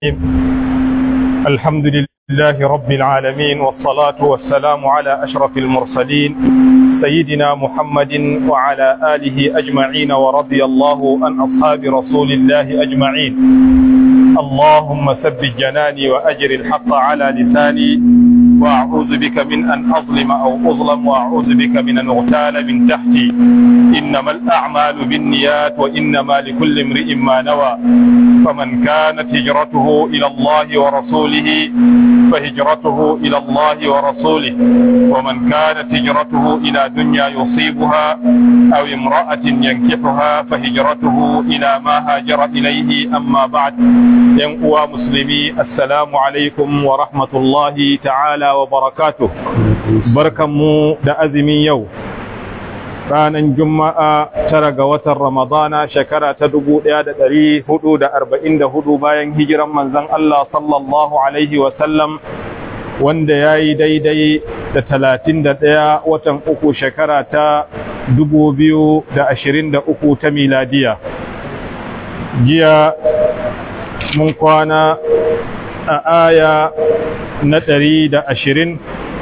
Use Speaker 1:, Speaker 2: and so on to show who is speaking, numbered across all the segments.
Speaker 1: الحمد لله رب العالمين والصلاة والسلام على أشرف المرسلين سيدنا محمد وعلى آله أجمعين ورضي الله عن أصحاب رسول الله أجمعين اللهم ثبت جناني وأجر الحق على لساني وأعوذ بك من أن أظلم أو أظلم وأعوذ بك من أن أغتال من تحتي إنما الأعمال بالنيات وإنما لكل امرئ ما نوى فمن كانت هجرته إلى الله ورسوله فهجرته إلى الله ورسوله ومن كانت هجرته إلى دنيا يصيبها أو امرأة ينكحها فهجرته إلى ما هاجر إليه أما بعد ينقوى مسلمي السلام عليكم ورحمة الله تعالى وبركاته بركم دأزمي يوم ranar juma'a tara ga watan ramadana shekara ta dubu ɗaya da ɗari hudu da arba'in da hudu bayan hijiran manzan Allah sallallahu alaihi wasallam wanda ya yi daidai da talatin da ɗaya watan uku shekara ta dubu biyu da ashirin da uku ta miladiya jiya mun kwana a aya na ɗari da ashirin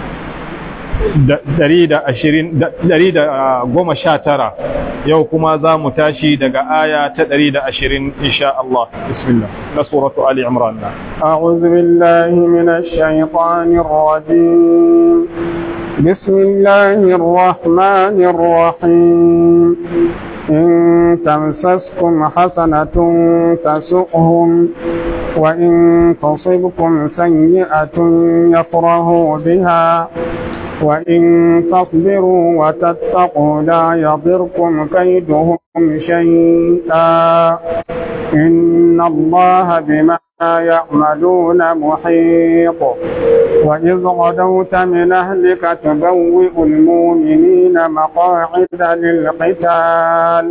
Speaker 1: dari da goma sha tara yau kuma za mu tashi daga aya ta dari da ashirin insha Allah bismillah na suratu Ali Imran na
Speaker 2: أعوذ بالله من الشيطان الرجيم بسم الله الرحمن الرحيم إن تمسسكم حسنة تسؤهم وإن تصبكم سيئة يفرحوا بها وإن تصبروا وتتقوا لا يضركم كيدهم شيئا إن الله بما يعملون محيط وإذ غدوت من أهلك تبوئ المؤمنين مقاعد للقتال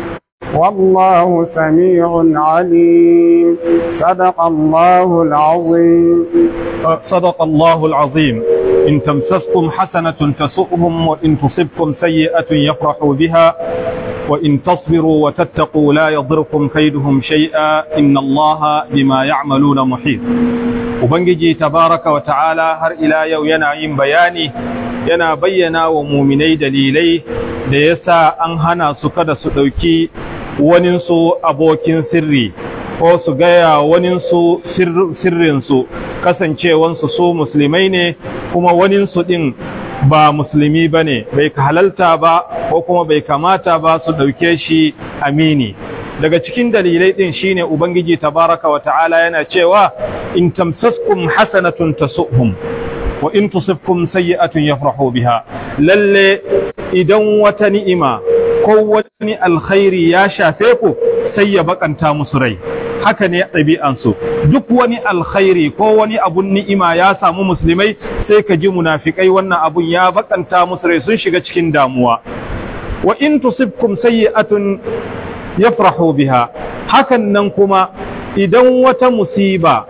Speaker 2: والله سميع عليم صدق الله العظيم
Speaker 1: صدق الله العظيم إن تمسسكم حسنة تسؤهم وإن تصبكم سيئة يفرحوا بها وإن تصبروا وتتقوا لا يضركم كيدهم شيئا إن الله بما يعملون محيط Ubangiji tabaraka wa ta'ala har ila yau yana yin bayani yana bayyana wa muminai dalilai da yasa an hana su kada su ɗauki waninsu abokin sirri ko su gaya waninsu sirrinsu kasancewansu su musulmai ne kuma waninsu ɗin ba musulmi ba ne bai halalta ba ko kuma bai kamata ba su ɗauke shi amini daga cikin dalilai ɗin shine ubangiji tabaraka wa ta'ala yana cewa in tamsaskum hasanatun tasuhum wa in tusibkum sayyi'atun yafrahu biha lalle idan wata ni'ima ko wani alkhairi ya shafe ku sai ya bakanta musu rai haka ne ɗabi'ansu duk wani alkhairi ko wani abun ni'ima ya samu musulmai sai ka ji munafikai wannan abun ya bakanta musu rai sun shiga cikin damuwa wa in tusibkum sayyi'atun yafrahu biha hakan nan kuma idan wata musiba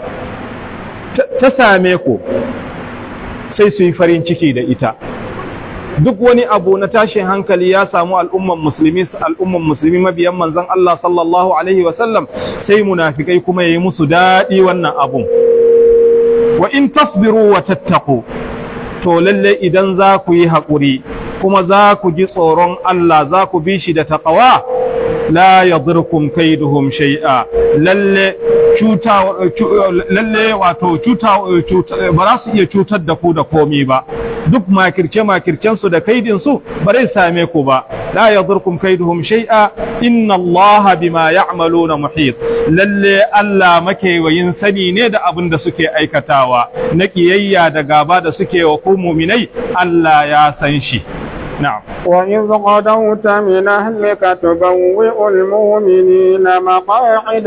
Speaker 1: ta same ku sai su yi farin ciki da ita duk wani abu na tashin hankali ya samu al'umman musulmi al'umman musulmi mabiyan manzon Allah sallallahu alaihi wasallam sai munafikai kuma yayi musu dadi wannan abun wa in tasbiru wa tattaqu to lalle idan za ku yi haƙuri kuma za ku ji tsoron Allah za ku bi shi da taqwa la yadurkum kaiduhum shay'a lalle cuta lalle wato cuta ba za su iya cutar da ku da komi ba duk makirce makircen su da kaidin su ba zai same ku ba la yadurkum kaiduhum shay'a inna Allah bima ya'maluna muhit lalle Allah makewayin sani ne da abin da suke aikatawa na kiyayya da gaba da suke wa ku mu'minai Allah ya san shi نعم
Speaker 2: وإذ غدوت من أهلك تبوئ المؤمنين مقاعد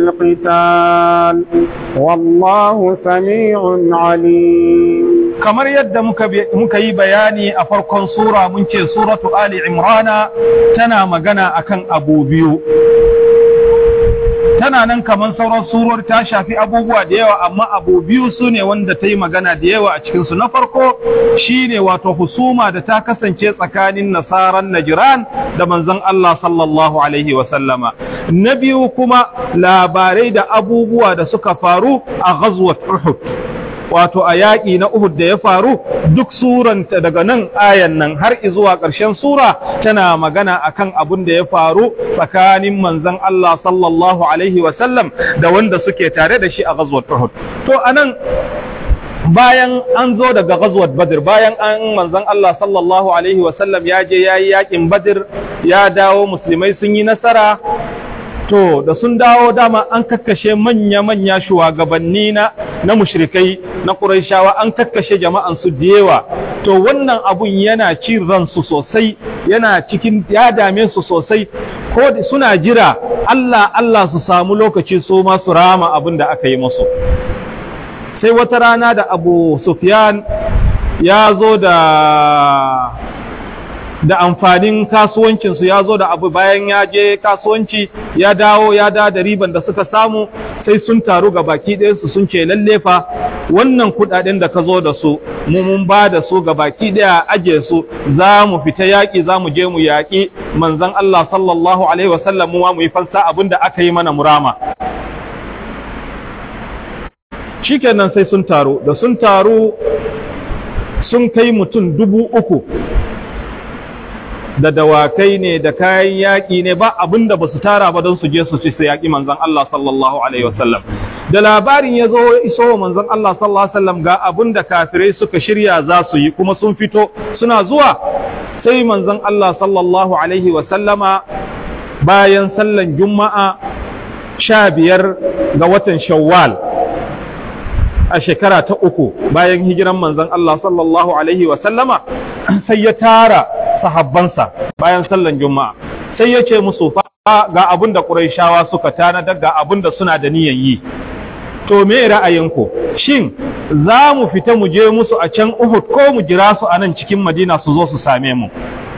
Speaker 2: للقتال والله سميع عليم
Speaker 1: kamar yadda muka yi bayani a farkon sura mun ce suratu Ali Imrana tana magana akan abu biyu tana nan kamar sauran suror ta shafi abubuwa da yawa amma abu biyu su ne wanda ta yi magana da yawa a cikinsu na farko shine wato husuma da ta kasance tsakanin nasaran najiran da manzon Allah sallallahu alaihi wasallama na biyu kuma labarai da abubuwa da suka faru a ghazwat Uhud wato a yaƙi na Uhud da ya faru duk suranta daga nan ayan nan har zuwa ƙarshen sura tana magana akan abin da ya faru tsakanin manzon Allah sallallahu alaihi wasallam da wanda suke tare da shi a ghazwat Uhud to anan bayan an zo daga ghazwat Badr bayan an manzon Allah sallallahu alaihi wasallam ya je yayi yaƙin Badr ya dawo musulmai sun yi nasara to da sun dawo dama an kakkashe manya-manya shugabanni na na mushrikai na Qurayshawa an kakkashe jama'an su da yawa to wannan abun yana cin ransu sosai yana cikin ya dame su sosai ko suna jira Allah Allah su samu lokaci su ma su rama abin da aka yi musu sai wata rana da Abu Sufyan ya zo da da amfanin kasuwancinsu ya zo da abu bayan ya je kasuwanci ya dawo ya da da riban da suka samu sai sun taru ga baki ɗayansu sun ce lalle fa wannan kuɗaɗen da ka zo da su mu mun ba da su ga baki ɗaya aje su za mu fita yaƙi za mu je mu yaƙi manzon Allah sallallahu alaihi wasallam mu mu yi fansa abin da aka yi mana murama shikenan sai sun taru da sun taru sun kai mutum dubu uku da dawakai ne da kayan yaƙi ne ba abin da ba su tara ba don su je su ci su yaƙi manzon Allah sallallahu alaihi wasallam da labarin ya zo iso wa manzon Allah sallallahu alaihi wasallam ga abin da kafirai suka shirya za su yi kuma sun fito suna zuwa sai manzon Allah sallallahu alaihi wasallama bayan sallan juma'a sha biyar ga watan shawwal a shekara ta uku bayan hijiran manzon Allah sallallahu alaihi wasallama sai ya tara sahabbansa bayan sallan juma'a sai ya ce musu fa ga abin da ƙurayshawa suka tanadar ga abin da suna da niyan yi to me ra'ayinku shin za mu fita mu je musu a can Uhud ko mu jira su a nan cikin Madina su zo su same mu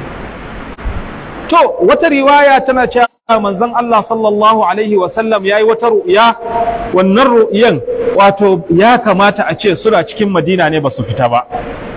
Speaker 1: to wata riwaya tana cewa manzon Allah sallallahu alaihi wa sallam yayi wata ru'ya wannan ru'yan wato ya kamata a ce suna cikin Madina ne ba su fita ba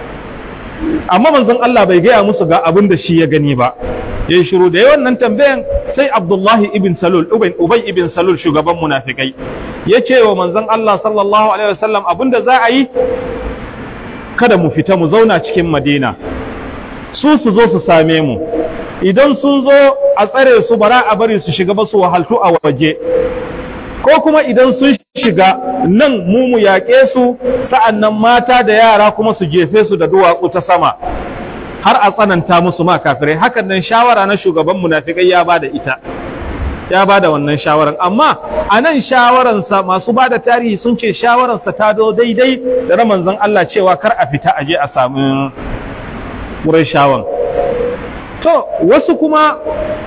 Speaker 1: amma manzon Allah bai gaya musu ga abin da shi ya gani ba yayin shiru da yawan nan tambayan sai Abdullahi ibn Salul Ubay Ubay ibn Salul shugaban munafikai yace wa manzon Allah sallallahu alaihi wasallam abin da za a yi kada mu fita mu zauna cikin Madina su su zo su same mu idan sun zo a tsare su bara a bari su shiga ba su wahaltu a waje ko kuma idan sun shiga nan mu mu yaƙe su sa'annan mata da yara kuma su jefe su da duwatsu ta sama har a tsananta musu ma kafirai hakan nan shawara na shugaban munafikai ya bada ita ya bada wannan shawaran amma a nan shawaransa masu bada tarihi sun ce shawararsa ta zo daidai da na manzon Allah cewa kar a fita aje a samu shawan. to wasu kuma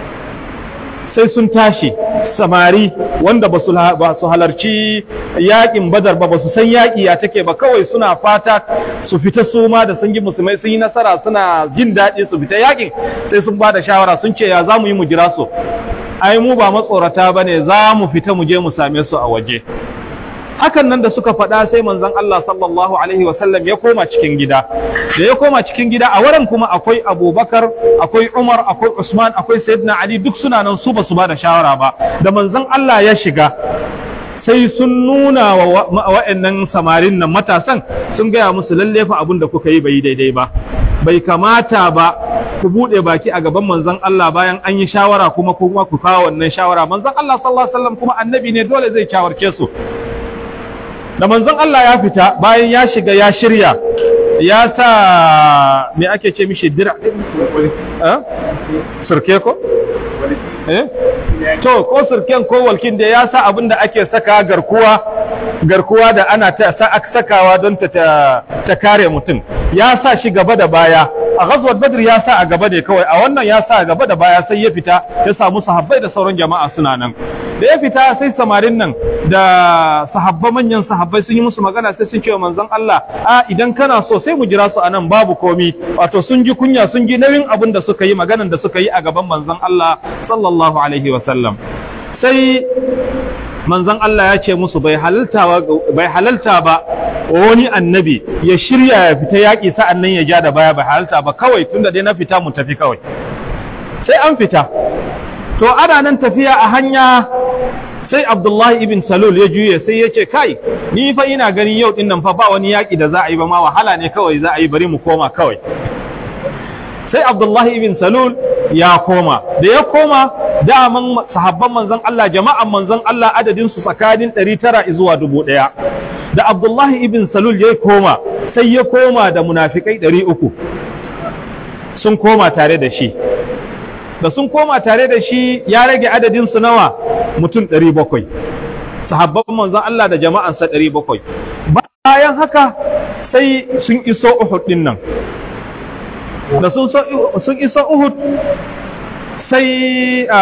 Speaker 1: sai sun tashi samari wanda ba su halarci yakin badar ba ba su san yaƙi ya take ba kawai suna fata su fita su ma da sun yi musulmai sun yi nasara suna jin daɗi su fita yakin sai sun ba da shawara sun ce ya za mu yi mu jira su ai mu ba matsorata ba ne za mu fita mu je mu same su a waje hakan nan da suka faɗa sai manzon Allah sallallahu alaihi wasallam ya koma cikin gida da ya koma cikin gida a wurin kuma akwai Abubakar akwai Umar akwai Usman akwai Sayyidina Ali duk suna nan su ba su ba da shawara ba da manzon Allah ya shiga sai sun nuna wa wa'annan samarin nan matasan sun gaya musu lalle fa abin da kuka yi bai daidai ba bai kamata ba ku bude baki a gaban manzon Allah bayan an yi shawara kuma kuma ku kawo wannan shawara manzon Allah sallallahu alaihi wasallam kuma annabi ne dole zai shawarce su da manzon Allah ya fita bayan ya shiga ya shirya ya sa me ake ce mishi dira eh surke ko eh to ko surken ko walkin da ya sa abin da ake saka garkuwa garkuwa da ana ta sakawa don ta ta kare mutum ya sa shi gaba da baya a ghazwat badr ya sa a gaba ne kawai a wannan ya sa a gaba da baya sai ya fita ya samu sahabbai da sauran jama'a suna nan da ya fita sai samarin nan da sahabba manyan sahabbai sun yi musu magana sai sun ce wa manzon Allah a idan kana so sai mu jira su anan babu komi wato sun ji kunya sun ji nauyin abin da suka yi maganan da suka yi a gaban manzon Allah sallallahu alaihi wa sallam sai manzon Allah ya ce musu bai halalta bai halalta ba wani annabi ya shirya ya fita yaƙi sa'an nan ya ja da baya bai halalta ba kawai tunda dai na fita mu tafi kawai sai an fita to ana nan tafiya a hanya sai Abdullahi ibn Salul ya juye sai ya ce kai ni fa ina ganin yau din nan fa ba wani yaƙi da za a yi ba ma wahala ne kawai za a yi bari mu koma kawai sai Abdullahi ibn Salul ya koma da ya koma daman sahabban manzon Allah jama'an manzon Allah adadin su tsakanin 900 zuwa 1000 da Abdullahi ibn Salul ya koma sai ya koma da munafikai 300 sun koma tare da shi da sun koma tare da shi ya rage adadin su nawa mutum 700 sahabban manzon Allah da jama'ansa 700 bayan haka sai sun iso Uhud din nan da sun iso Uhud sai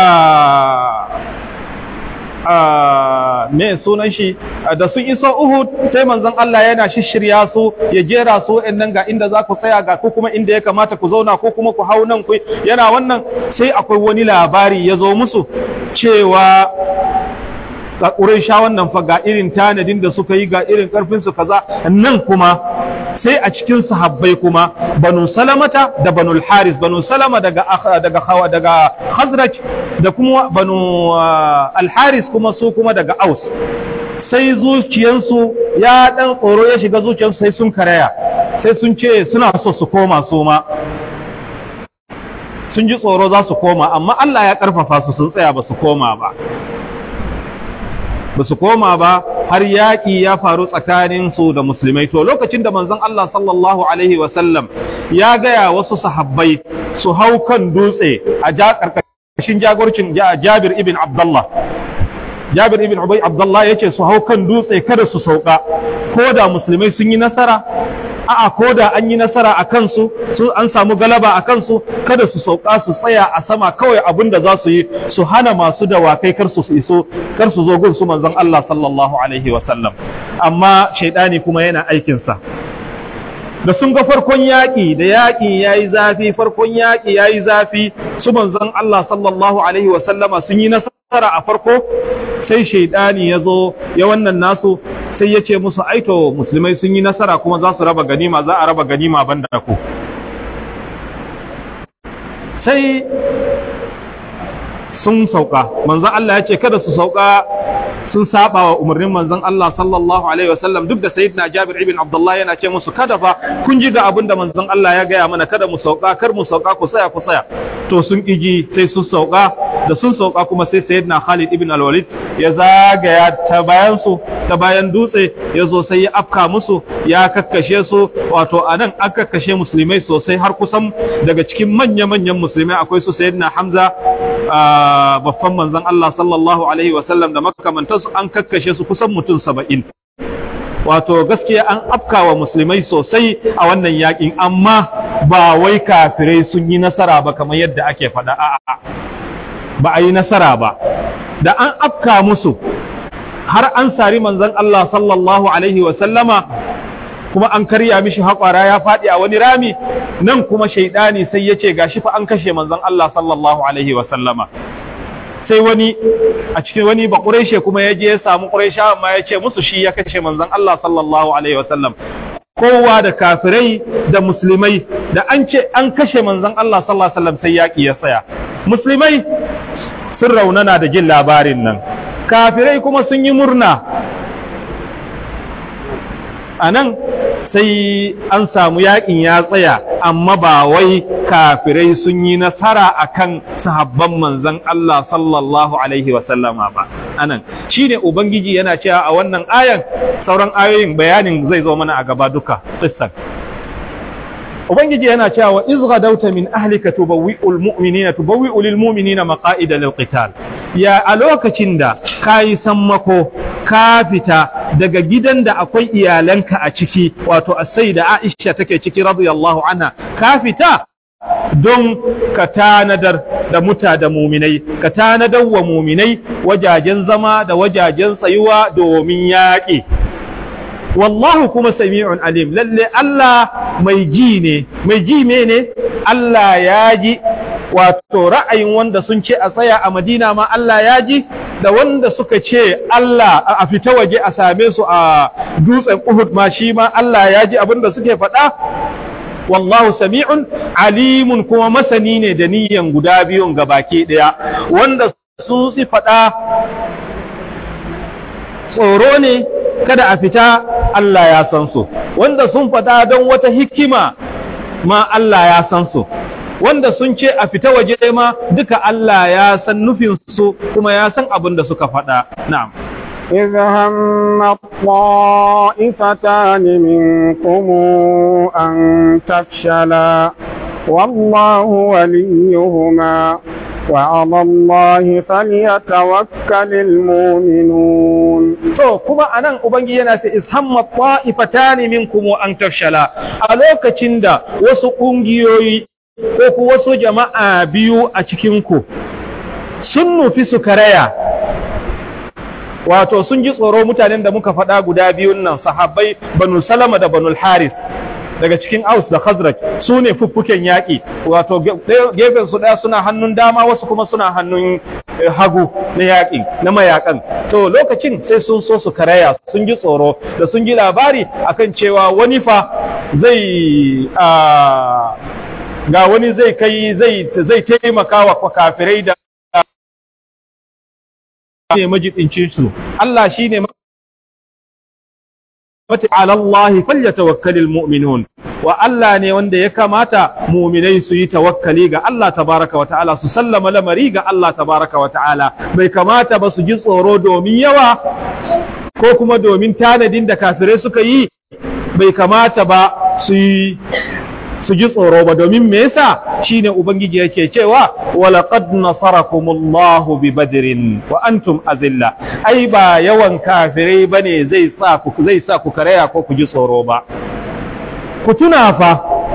Speaker 1: me sunan shi da sun iso Uhud sai manzon Allah yana shishirya su ya jera su nan ga inda za ku tsaya ga ko kuma inda ya kamata ku zauna ko kuma ku hau nan ku yana wannan sai akwai wani labari ya zo musu cewa ga sha wannan fa ga irin tanadin da suka yi ga irin karfin su kaza nan kuma sai a cikin sahabbai kuma banu salamata da banu haris banu salama daga daga daga khazraj da kuma banu al-haris kuma su kuma daga aus sai zuciyansu ya dan tsoro ya shiga zuciyansu sai sun karaya sai sun ce suna so su koma su ma sun ji tsoro za su koma amma Allah ya karfafa su sun tsaya ba su koma ba ba su koma ba har yaƙi ya faru tsakaninsu da musulmai to lokacin da manzon Allah sallallahu alaihi wasallam ya gaya wasu sahabbai su hau kan dutse a ƙarƙashin jagorcin Jabir ibn Abdullah Jabir ibn Ubay Abdullah yace su hau kan dutse kada su sauka ko da musulmai sun yi nasara a'a ko da an yi nasara a kansu su an samu galaba a kansu kada su sauka su tsaya a sama kawai abin da za su yi su hana masu dawakai kar su iso kar su zo gun su manzon Allah sallallahu alaihi wa sallam amma shaidani kuma yana aikin sa da sun ga farkon yaƙi da yaƙi yayi zafi farkon yaƙi yayi zafi su manzon Allah sallallahu alaihi wa sallama sun yi nasara a farko sai shaidani ya zo ya wannan nasu sai ya ce musu aito musulmai sun yi nasara kuma za su raba ganima za a raba ganima banda ku sai sun sauka manzon Allah ya ce kada su sauka sun saba wa umarnin manzon Allah sallallahu alaihi wasallam duk da sayyidina Jabir ibn Abdullah yana ce musu kada fa kun ji ga abin da manzon Allah ya gaya mana kada mu sauka kar mu sauka ku tsaya ku tsaya to sun kiji sai sun sauka da sun sauka kuma sai sayyidina Khalid ibn al-Walid ya zagaya ta bayan su ta bayan dutse ya zo sai ya afka musu ya kakkashe su wato anan an kakkashe musulmai sosai har kusan daga cikin manya-manyan musulmai akwai su sayyidina Hamza babban manzon Allah sallallahu alaihi wasallam da makamantansu an kakkashe su kusan mutum saba'in wato gaskiya an afkawa musulmai sosai a wannan yakin amma ba wai kafirai sun yi nasara ba kamar yadda ake faɗa a'a ba a yi nasara ba da an afka musu har an sari manzon Allah sallallahu alaihi wasallama kuma an karya mishi haƙwara ya faɗi a wani rami nan kuma shaidani sai ya ce gashi fa an kashe manzon Allah sallallahu alaihi wa sallama sai wani a cikin wani ba ƙureshe kuma ya je ya samu ƙuresha amma ya ce musu shi ya kashe manzon Allah sallallahu alaihi wa sallam kowa da kafirai da musulmai da an ce an kashe manzon Allah sallallahu alaihi wa sallam sai yaƙi ya tsaya musulmai sun raunana da jin labarin nan kafirai kuma sun yi murna a nan sai an samu yakin ya tsaya amma ba wai kafirai sun yi nasara akan sahabban manzon Allah sallallahu alaihi wasallama ba anan shine ubangiji yana cewa a wannan ayan sauran ayoyin bayanin zai zo mana a gaba duka qissan ubangiji yana cewa wa iz gadawta min ahlika tubawwi'ul mu'minina tubawwi'u lil mu'minina maqa'ida lil qital ya a lokacin da kayi sammako ka fita daga gidan da akwai iyalanka a ciki wato as-sayyida Aisha take ciki radiyallahu anha ka fita don ka tanadar da muta da muminai ka tanadar wa muminai wajajen zama da wajajen tsayuwa domin yaƙi wallahu kuma sami'un alim lalle Allah mai ji ne mai ji ne Allah ya ji wato ra'ayin wanda sun ce a tsaya a Madina ma Allah ya ji da wanda suka ce Allah a fita waje a same su a dutsen Uhud ma shi ma Allah ya ji abin da suke faɗa wallahu sami'un alimun kuma masani ne da niyyan guda biyun gabaki ɗaya wanda su si faɗa tsoro ne kada a fita Allah ya san su wanda sun faɗa don wata hikima ma Allah ya san su wanda sun ce a fita waje ma duka Allah ya san nufinsu kuma ya san abin da suka faɗa na'am
Speaker 2: إذ هم الطائفتان منكم أن تفشلا والله وليهما وعلى الله فليتوكل المؤمنون
Speaker 1: to kuma anan ubangi yana ce ishamma ta'ifatani minkum an tafshala a lokacin da wasu kungiyoyi ko ku wasu jama'a biyu a cikin ku sun nufi su karaya wato sun ji tsoro mutanen da muka faɗa guda biyun nan sahabbai banu salama da banu haris daga cikin aus da khazraj su ne fuffuken yaƙi wato gefen su ɗaya suna hannun dama wasu kuma suna hannun hagu na yaƙi na mayakan to lokacin sai sun so su karaya sun ji tsoro da sun ji labari akan cewa wani fa zai ga wani zai kai zai zai taimaka wa kafirai da ne majidincin su Allah shine mata ala Allah falyatawakkalul mu'minun wa Allah ne wanda ya kamata mu'minai su yi tawakkali ga Allah tabaraka wa ta'ala su sallama lamari ga Allah tabaraka wa ta'ala bai kamata ba su ji tsoro domin yawa ko kuma domin tanadin da kafirai suka yi bai kamata ba su yi su ji tsoro ba domin me yasa shine ubangiji yake cewa walaqad nasarakumullahu bi badrin wa antum azilla ai ba yawan kafirai bane zai sa ku zai sa ku karaya ko ku ji tsoro ba ku tuna fa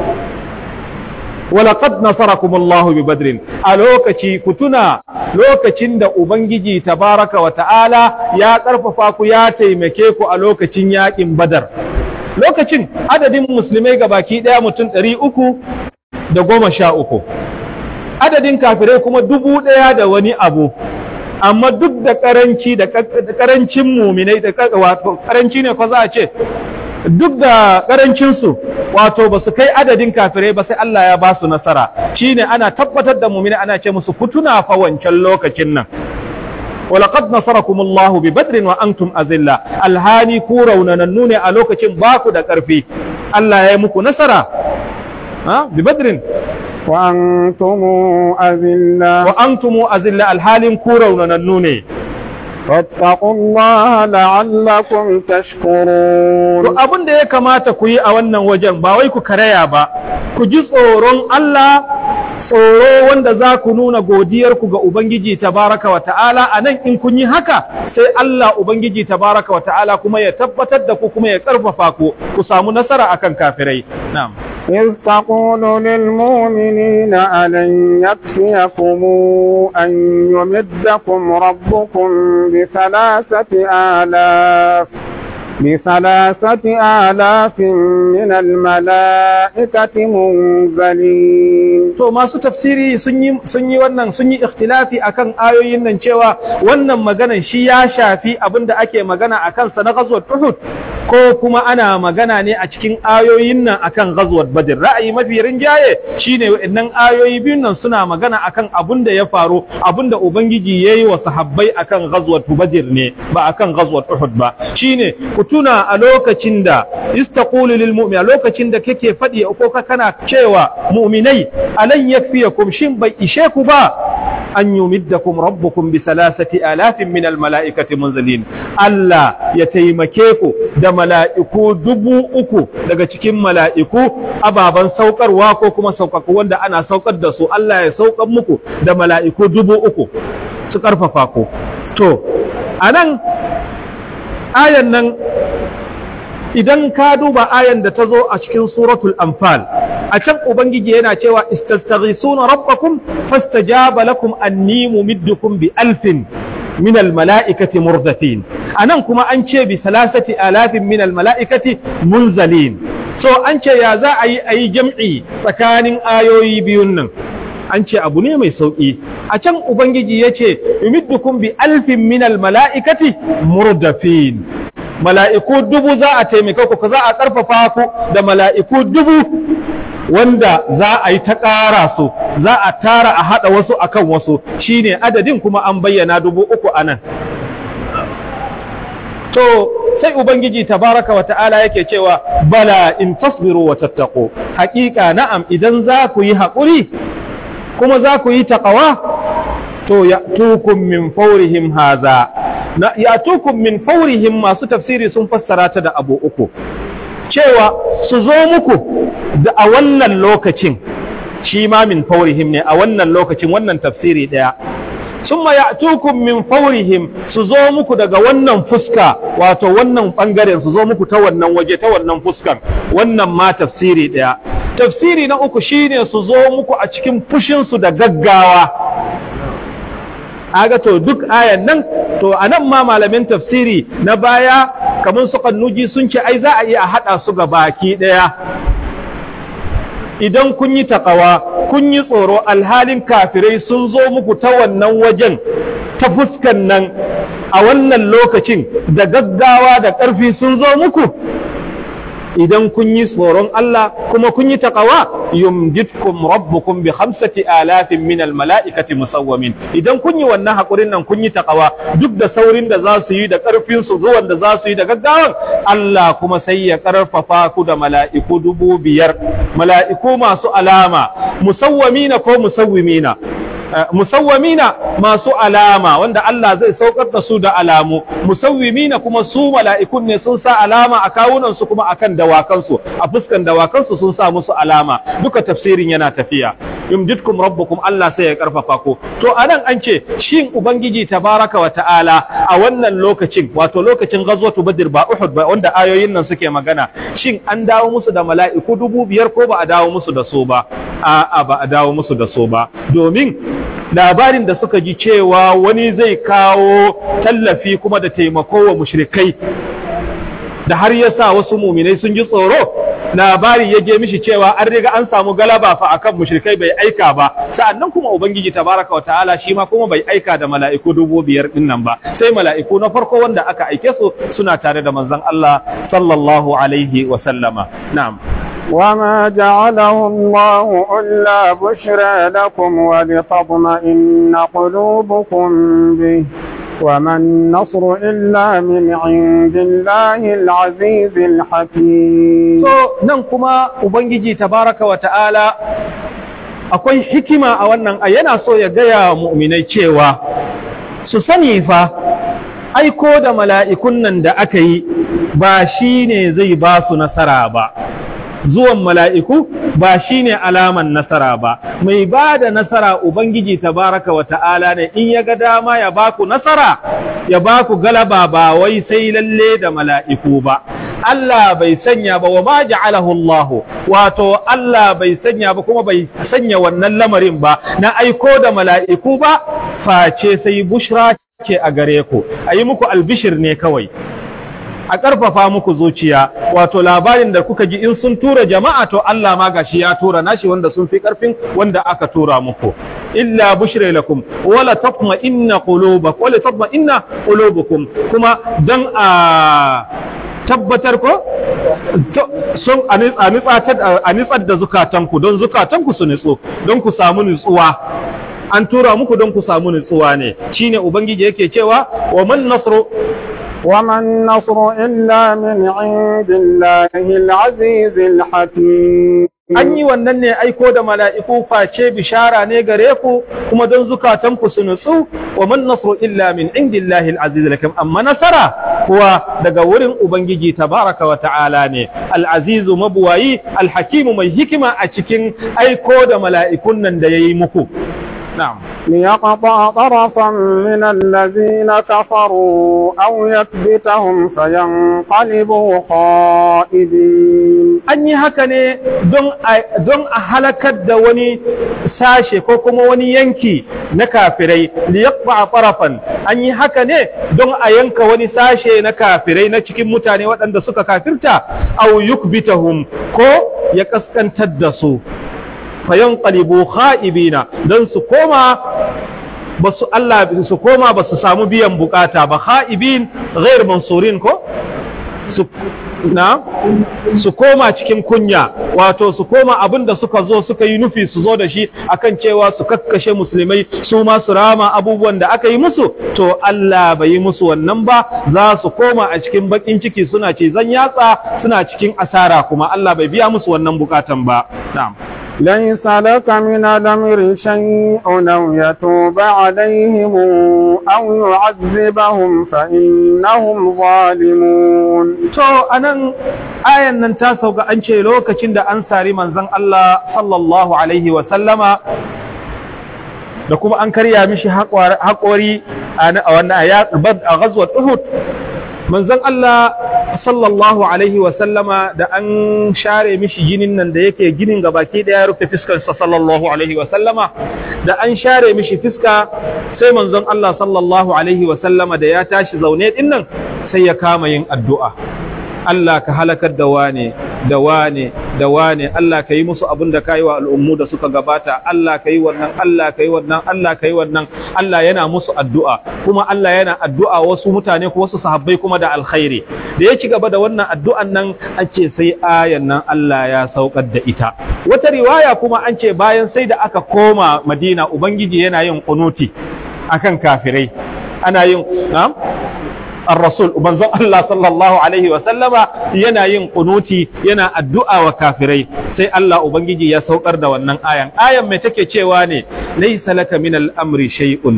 Speaker 1: walaqad nasarakumullahu bi badrin a lokaci ku tuna lokacin da ubangiji tabaraka wa ta'ala ya karfafa ku ya taimake ku a lokacin yakin badar lokacin adadin musulmai ga baki ɗaya mutum ɗari uku da goma sha uku adadin kafirai kuma dubu ɗaya da wani abu amma duk da ƙaranci da ƙarancin muminai da wato ƙaranci ne ko za a ce duk da ƙarancinsu wato ba su kai adadin kafirai ba sai Allah ya ba su nasara shine ana tabbatar da muminai ana ce musu kutuna fa wancan lokacin nan ولقد نصركم الله ببدر وأنتم أذلة الهاني كورا وننوني ألوكة باكو دا كرفي الله يمكو نصرا ها ببدر
Speaker 2: وأنتم أذلة
Speaker 1: وأنتم أذلة الهالي كورا وننوني
Speaker 2: فاتقوا الله لعلكم تشكرون
Speaker 1: to abin da ya kamata ku yi a wannan wajen ba wai ku karaya ba ku ji tsoron Allah tsoro wanda za ku nuna godiyarku ga Ubangiji tabaraka wa ta'ala a nan in kun yi haka sai Allah Ubangiji tabaraka wa ta'ala kuma ya tabbatar da ku kuma ya ƙarfafa ku ku samu nasara akan kafirai na'am
Speaker 2: إذ تقول للمؤمنين ألن يكفيكم أن يمدكم ربكم بثلاثة آلاف بثلاثة آلاف من الملائكة منزلين
Speaker 1: to masu tafsiri sun yi sun yi wannan sun yi ikhtilafi akan ayoyin nan cewa wannan maganan shi ya shafi abinda ake magana akan sa na ghazwat Uhud ko kuma ana magana ne a cikin ayoyin nan akan ghazwat Badr ra'ayi mafi rinjaye shine waɗannan ayoyi biyun nan suna magana akan abinda ya faru abinda ubangiji yayi wa sahabbai akan ghazwat Badr ne ba akan ghazwat Uhud ba shine ku tuna a lokacin da istaqulu lil mu'min a lokacin da kake faɗi ko kana cewa mu'minai alan yakfiyakum shin bai ishe ku ba an yumiddakum rabbukum bi salasati alafin min al mala'ikati munzalin Allah ya taimake ku da mala'iku dubu uku daga cikin mala'iku ababan saukarwa ko kuma saukaku wanda ana saukar da su Allah ya saukar muku da mala'iku dubu uku su karfafa ku to anan ayan nan idan ka duba ayan da ta zo a cikin suratul anfal a can ubangiji yana cewa istastaghisuna rabbakum fastajaba lakum anni mumiddukum bi alfin min almalaikati murdatin anan kuma an ce bi salasati alafin min almalaikati munzalin so an ce ya za a yi a yi jam'i tsakanin ayoyi biyun nan an ce abu ne mai sauƙi a can ubangiji yace yumiddukum bi alfin minal mala'ikati murdafin mala'iku dubu za a taimaka ku za a ƙarfafa ku da mala'iku dubu wanda za a yi ta ƙara su za a tara a haɗa wasu akan wasu shine adadin kuma an bayyana dubu uku a nan to sai ubangiji tabaraka wa ta'ala yake cewa bala in tasbiru wa tattaqu haƙiƙa na'am idan za ku yi haƙuri kuma za ku yi taƙawa to ya tukun min faurihim haza na ya tukun min faurihim masu tafsiri sun fassara ta da abu uku cewa su zo muku da a wannan lokacin shi ma min faurihim ne a wannan lokacin wannan tafsiri ɗaya summa ya'tukum min faurihim su zo muku daga wannan fuska wato wannan bangaren su zo muku ta wannan waje ta wannan fuskan wannan ma tafsiri ɗaya tafsiri na uku shine su zo muku a cikin fushin su da gaggawa aga to duk ayan nan to anan ma malamin tafsiri na baya kamar su kannuji sun ce ai za a iya hada su ga baki daya idan kun yi takawa kun yi tsoro alhalin kafirai sun zo muku ta wannan wajen ta fuskan nan a wannan lokacin da gaggawa da ƙarfi sun zo muku idan kun yi tsoron Allah kuma kun yi taqawa yumditkum rabbukum bi khamsati alafin min al mala'ikati musawwamin idan kun yi wannan hakurin nan kun yi taqawa duk da saurin da za su yi da karfin su zuwan da za su yi da gaggawan Allah kuma sai ya karfafa ku da mala'iku dubu biyar mala'iku masu alama musawwamina ko musawwimina musawwamina masu alama wanda Allah zai saukar da su da alamu musawwimina kuma su mala'ikun ne sun sa alama a kawunan su kuma akan dawakansu a fuskan dawakansu sun sa musu alama duka tafsirin yana tafiya yumditkum rabbukum Allah sai ya karfafa ku to anan an ce shin ubangiji tabaraka wa ta'ala a wannan lokacin wato lokacin ghazwatu badr ba uhud ba wanda ayoyin nan suke magana shin an dawo musu da mala'iku dubu biyar ko ba a dawo musu da su ba a'a ba a dawo musu da su ba domin labarin da suka ji cewa wani zai kawo tallafi kuma da taimako wa mushrikai da har ya sa wasu muminai sun ji tsoro labari ya je mishi cewa an riga an samu galaba fa akan mushrikai bai aika ba sa'annan kuma ubangiji tabaraka wa ta'ala shi ma kuma bai aika da mala'iku dubu biyar din nan ba sai mala'iku na farko wanda aka aike su suna tare da manzon Allah sallallahu alaihi wa sallama na'am
Speaker 2: وما جعله الله إلا بشرى لكم ولتطمئن قلوبكم به وما النصر إلا من عند الله العزيز الحكيم
Speaker 1: so nan kuma ubangiji tabaraka wa ta'ala akwai hikima a wannan a yana so ya gaya mu'minai cewa su sani fa aiko da mala'ikun nan da aka yi ba shi ne zai ba su nasara ba zuwan mala'iku ba shi ne alaman nasara ba, mai ba da nasara Ubangiji tabaraka wa ta'ala ne in ya ga dama ya ba ku nasara, ya ba ku galaba ba wai sai lalle da mala'iku ba. Allah bai sanya ba wa ma ja'alahu Allah wato Allah bai sanya ba kuma bai sanya wannan lamarin ba na aiko da mala'iku ba face sai bushra ce a gare ku a yi muku albishir ne kawai a ƙarfafa muku zuciya wato labarin da kuka ji in sun tura jama'a to Allah ma gashi ya tura nashi wanda sun fi ƙarfin wanda aka tura muku illa bushra lakum wala tatma inna qulubakum wala tatma inna qulubukum kuma dan a tabbatar ko sun a nitsar da zukatanku don zukatanku su nitsu don ku samu nutsuwa an tura muku don ku samu nutsuwa ne shine ubangiji yake cewa wa man nasru
Speaker 2: وما النصر إلا من عند الله العزيز الحكيم
Speaker 1: an yi wannan ne aiko da mala'iku face bishara ne gare ku kuma don zukatanku su nutsu wa man nasru illa min indillahi al-aziz lakum amma nasara kuwa daga wurin ubangiji tabaraka wa ta'ala ne al-azizu mabuwayi al-hakimu mai hikima a cikin aiko da mala'ikun nan da yayi muku na'am
Speaker 2: ليقطع طرفا من الذين كفروا أو يكبتهم فينقلبوا خائبين
Speaker 1: an yi haka ne don a halakar da wani sashe ko kuma wani yanki na kafirai liyaqba farafan an yi haka ne don a yanka wani sashe na kafirai na cikin mutane waɗanda suka kafirta aw yukbitahum ko ya kaskantar da su fayan ƙalibu ha'ibina don su koma basu Allah su koma basu samu biyan bukata ba khaibin ghair mansurin ko su na su koma cikin kunya wato su koma abin da suka zo suka yi nufi su zo da shi akan cewa su kakkashe musulmai su ma su rama abubuwan da aka yi musu to Allah bai yi musu wannan ba za su koma a cikin bakin ciki suna ce zan yatsa suna cikin asara kuma Allah bai biya musu wannan bukatan ba na'am
Speaker 2: ليس لك من الأمر شيء أو يتوب عليهم أو يعذبهم فإنهم ظالمون
Speaker 1: to anan ayan nan ta sauka an ce lokacin da an sari manzon Allah sallallahu alaihi wa sallama da kuma an karya mishi haƙori a wannan a ghazwat Uhud manzon Allah sallallahu alaihi wa sallama da an share mishi jinin nan da yake ginin gabaki daya ya rufe fiskar sa sallallahu alaihi wa sallama da an share mishi fiska sai manzon Allah sallallahu alaihi wa sallama da ya tashi zaune din nan sai ya kama yin addu'a Allah ka halakar da wane da wane da wane Allah ka yi musu abin da ka yi wa al'ummu da suka gabata Allah ka yi wannan Allah ka yi wannan Allah ka yi wannan Allah yana musu addu'a kuma Allah yana addu'a wasu mutane ko wasu sahabbai kuma da alkhairi da ya ci gaba da wannan addu'an nan an ce sai ayan nan Allah ya saukar da ita wata riwaya kuma an ce bayan sai da aka koma Madina ubangiji yana yin kunuti akan kafirai ana yin na'am الرسول manzon Allah sallallahu alaihi wa sallama yana yin kunuti yana addu'a wa kafirai sai Allah ubangiji ya saukar da wannan ayan ayan mai take cewa ne laysa laka min al-amri shay'un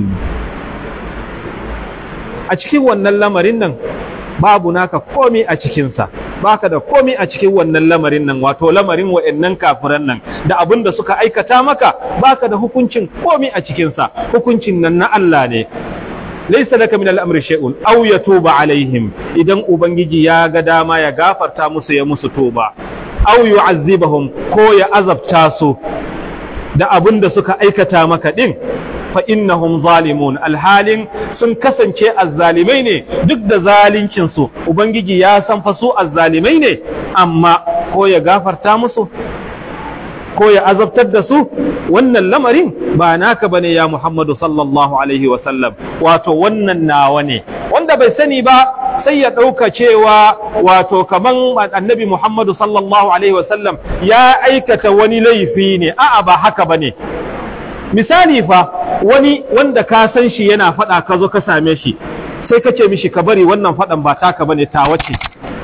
Speaker 1: a cikin wannan lamarin nan babu naka komi a cikinsa baka da komi a cikin wannan lamarin nan wato lamarin wa'annan kafiran nan da abin da suka aikata maka baka da hukuncin komi a cikinsa hukuncin nan na Allah ne laisa laka min al'amri shay'un aw yatuba alaihim idan ubangiji ya ga dama ya gafarta musu ya musu tuba aw yu'azzibahum ko ya azabta su da abin da suka aikata maka din fa innahum zalimun alhalin sun kasance azzalimai ne duk da zalincin su ubangiji ya san fa su azzalimai ne amma ko ya gafarta musu ko ya azabtar da su wannan lamarin ba naka bane ya Muhammadu sallallahu alaihi wa sallam wato wannan nawa ne wanda bai sani ba sai ya ɗauka cewa wato kaman annabi Muhammadu sallallahu alaihi wa sallam ya aikata wani laifi ne a'a ba haka bane misali fa wani wanda ka san shi yana faɗa ka zo ka same shi sai ka ce mishi ka bari wannan faɗan ba taka bane tawa ce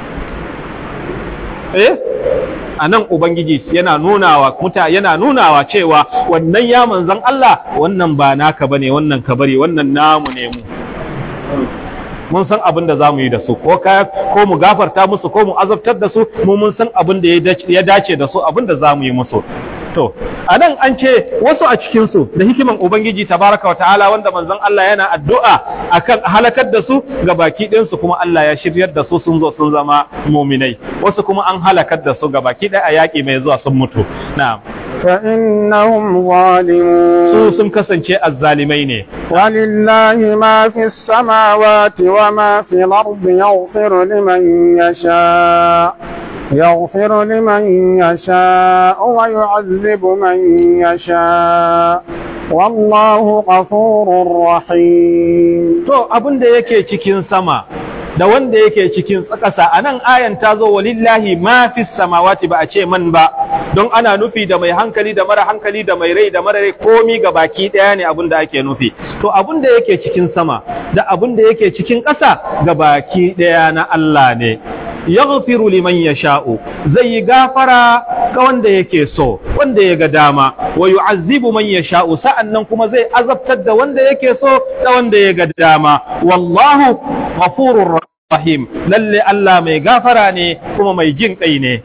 Speaker 1: eh a nan Ubangiji yana nunawa muta yana nunawa cewa wannan ya manzan Allah wannan ba naka bane wannan ka bari wannan namu ne mu mun san abin da zamu yi da su ko ka ko mu gafarta musu ko mu azabtar da su mu mun san abin da ya dace da su abin da zamu yi musu to a nan an ce wasu a cikinsu da hikiman ubangiji tabaraka wa ta'ala wanda manzon Allah yana addu'a akan halakar da su ga baki ɗinsu kuma Allah ya shiryar da su sun zo sun zama muminai wasu kuma an halakar da su ga baki ɗaya a yaƙi mai zuwa sun mutu na'am
Speaker 2: فإنهم ظالمون
Speaker 1: su sun kasance azzalimai ne
Speaker 2: ولله ما في السماوات وما في الأرض يغفر لمن يشاء يغفر لمن يشاء ويعذب من يشاء والله غفور رحيم
Speaker 1: to abin da yake cikin sama da wanda yake cikin ƙasa a nan ayan ta zo walillahi ma fi samawati ba a ce man ba don ana nufi da mai hankali da mara hankali da mai rai da mara rai komi ga baki ɗaya ne abin da ake nufi to abin da yake cikin sama da abin da yake cikin ƙasa ga baki ɗaya na Allah ne yaghfiru liman yasha'u zai yi gafara ga wanda yake so wanda ya ga dama wa yu'azzibu man yasha'u sa'annan kuma zai azabtar da wanda yake so da wanda ya ga dama wallahu ghafurur rahim lalle Allah mai gafara ne kuma mai jin kai ne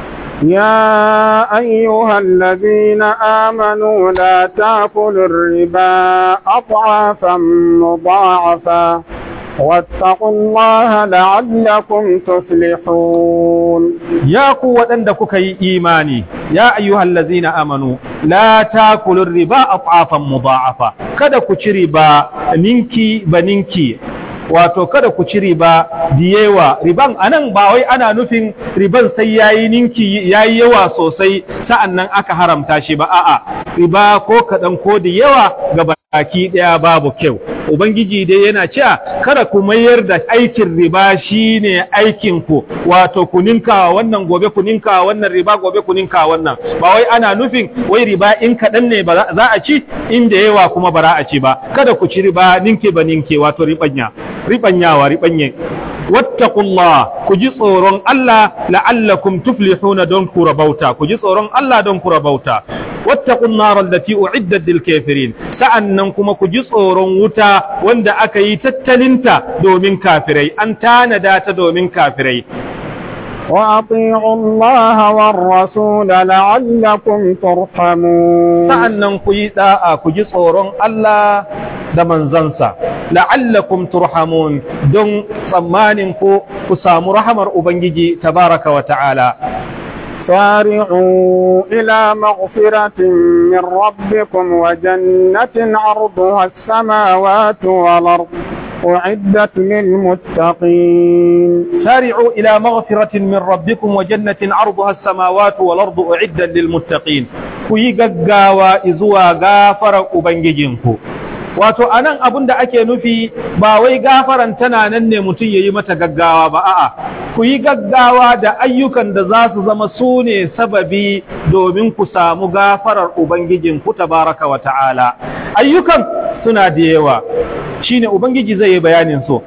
Speaker 2: يا أيها الذين آمنوا لا تأكلوا الربا أضعافا مضاعفا واتقوا الله لعلكم تفلحون
Speaker 1: ya ku waɗanda kuka yi imani ya ayyuhal ladzina amanu la takulu riba at'afan mudha'afa kada ku ci riba ninki ba ninki wato kada ku ci riba diyewa riban anan ba wai ana nufin riban sai yayi ninki yayi yawa sosai sa'annan aka haramta shi ba a'a riba ko kaɗan ko da yawa gaba baki ɗaya babu kyau ubangiji dai yana cewa kada ku mayar da aikin riba shine aikin ku wato ku ninka wannan gobe ku ninka wannan riba gobe ku ninka wannan ba wai ana nufin wai riba in kaɗan ne ba za a ci in da yawa kuma ba za a ci ba kada ku ci riba ninke ba ninke wato ribanya ribanyawa ribanye wattaqullah ku ji tsoron Allah la'allakum tuflihuna don ku rabauta ku ji tsoron Allah don ku rabauta wattaqun nar allati u'iddat lil kafirin sa'annan kuma ku ji tsoron wuta wanda aka yi tattalinta domin kafirai an tanada ta domin kafirai
Speaker 2: وأطيعوا الله والرسول لعلكم ترحمون
Speaker 1: sa'annan ku yi da'a ku ji tsoron Allah da manzansa la'allakum turhamun don tsammanin ku ku samu rahamar ubangiji tabaraka wa ta'ala
Speaker 2: سارعوا إلى مغفرة من ربكم وجنة عرضها السماوات والأرض أعدت للمتقين
Speaker 1: سارعوا إلى مغفرة من ربكم وجنة عرضها السماوات والأرض أعدا للمتقين كي غغاوا إزوا غافر أبنجينكو wato anan abin da ake nufi ba wai gafaran tana nan ne mutum ya yi mata gaggawa ba a'a ku yi gaggawa da ayyukan da za su zama su ne sababi domin ku samu gafarar ubangijin ku tabaraka wa ta'ala ayyukan suna da yawa shine ubangiji zai yi bayanin su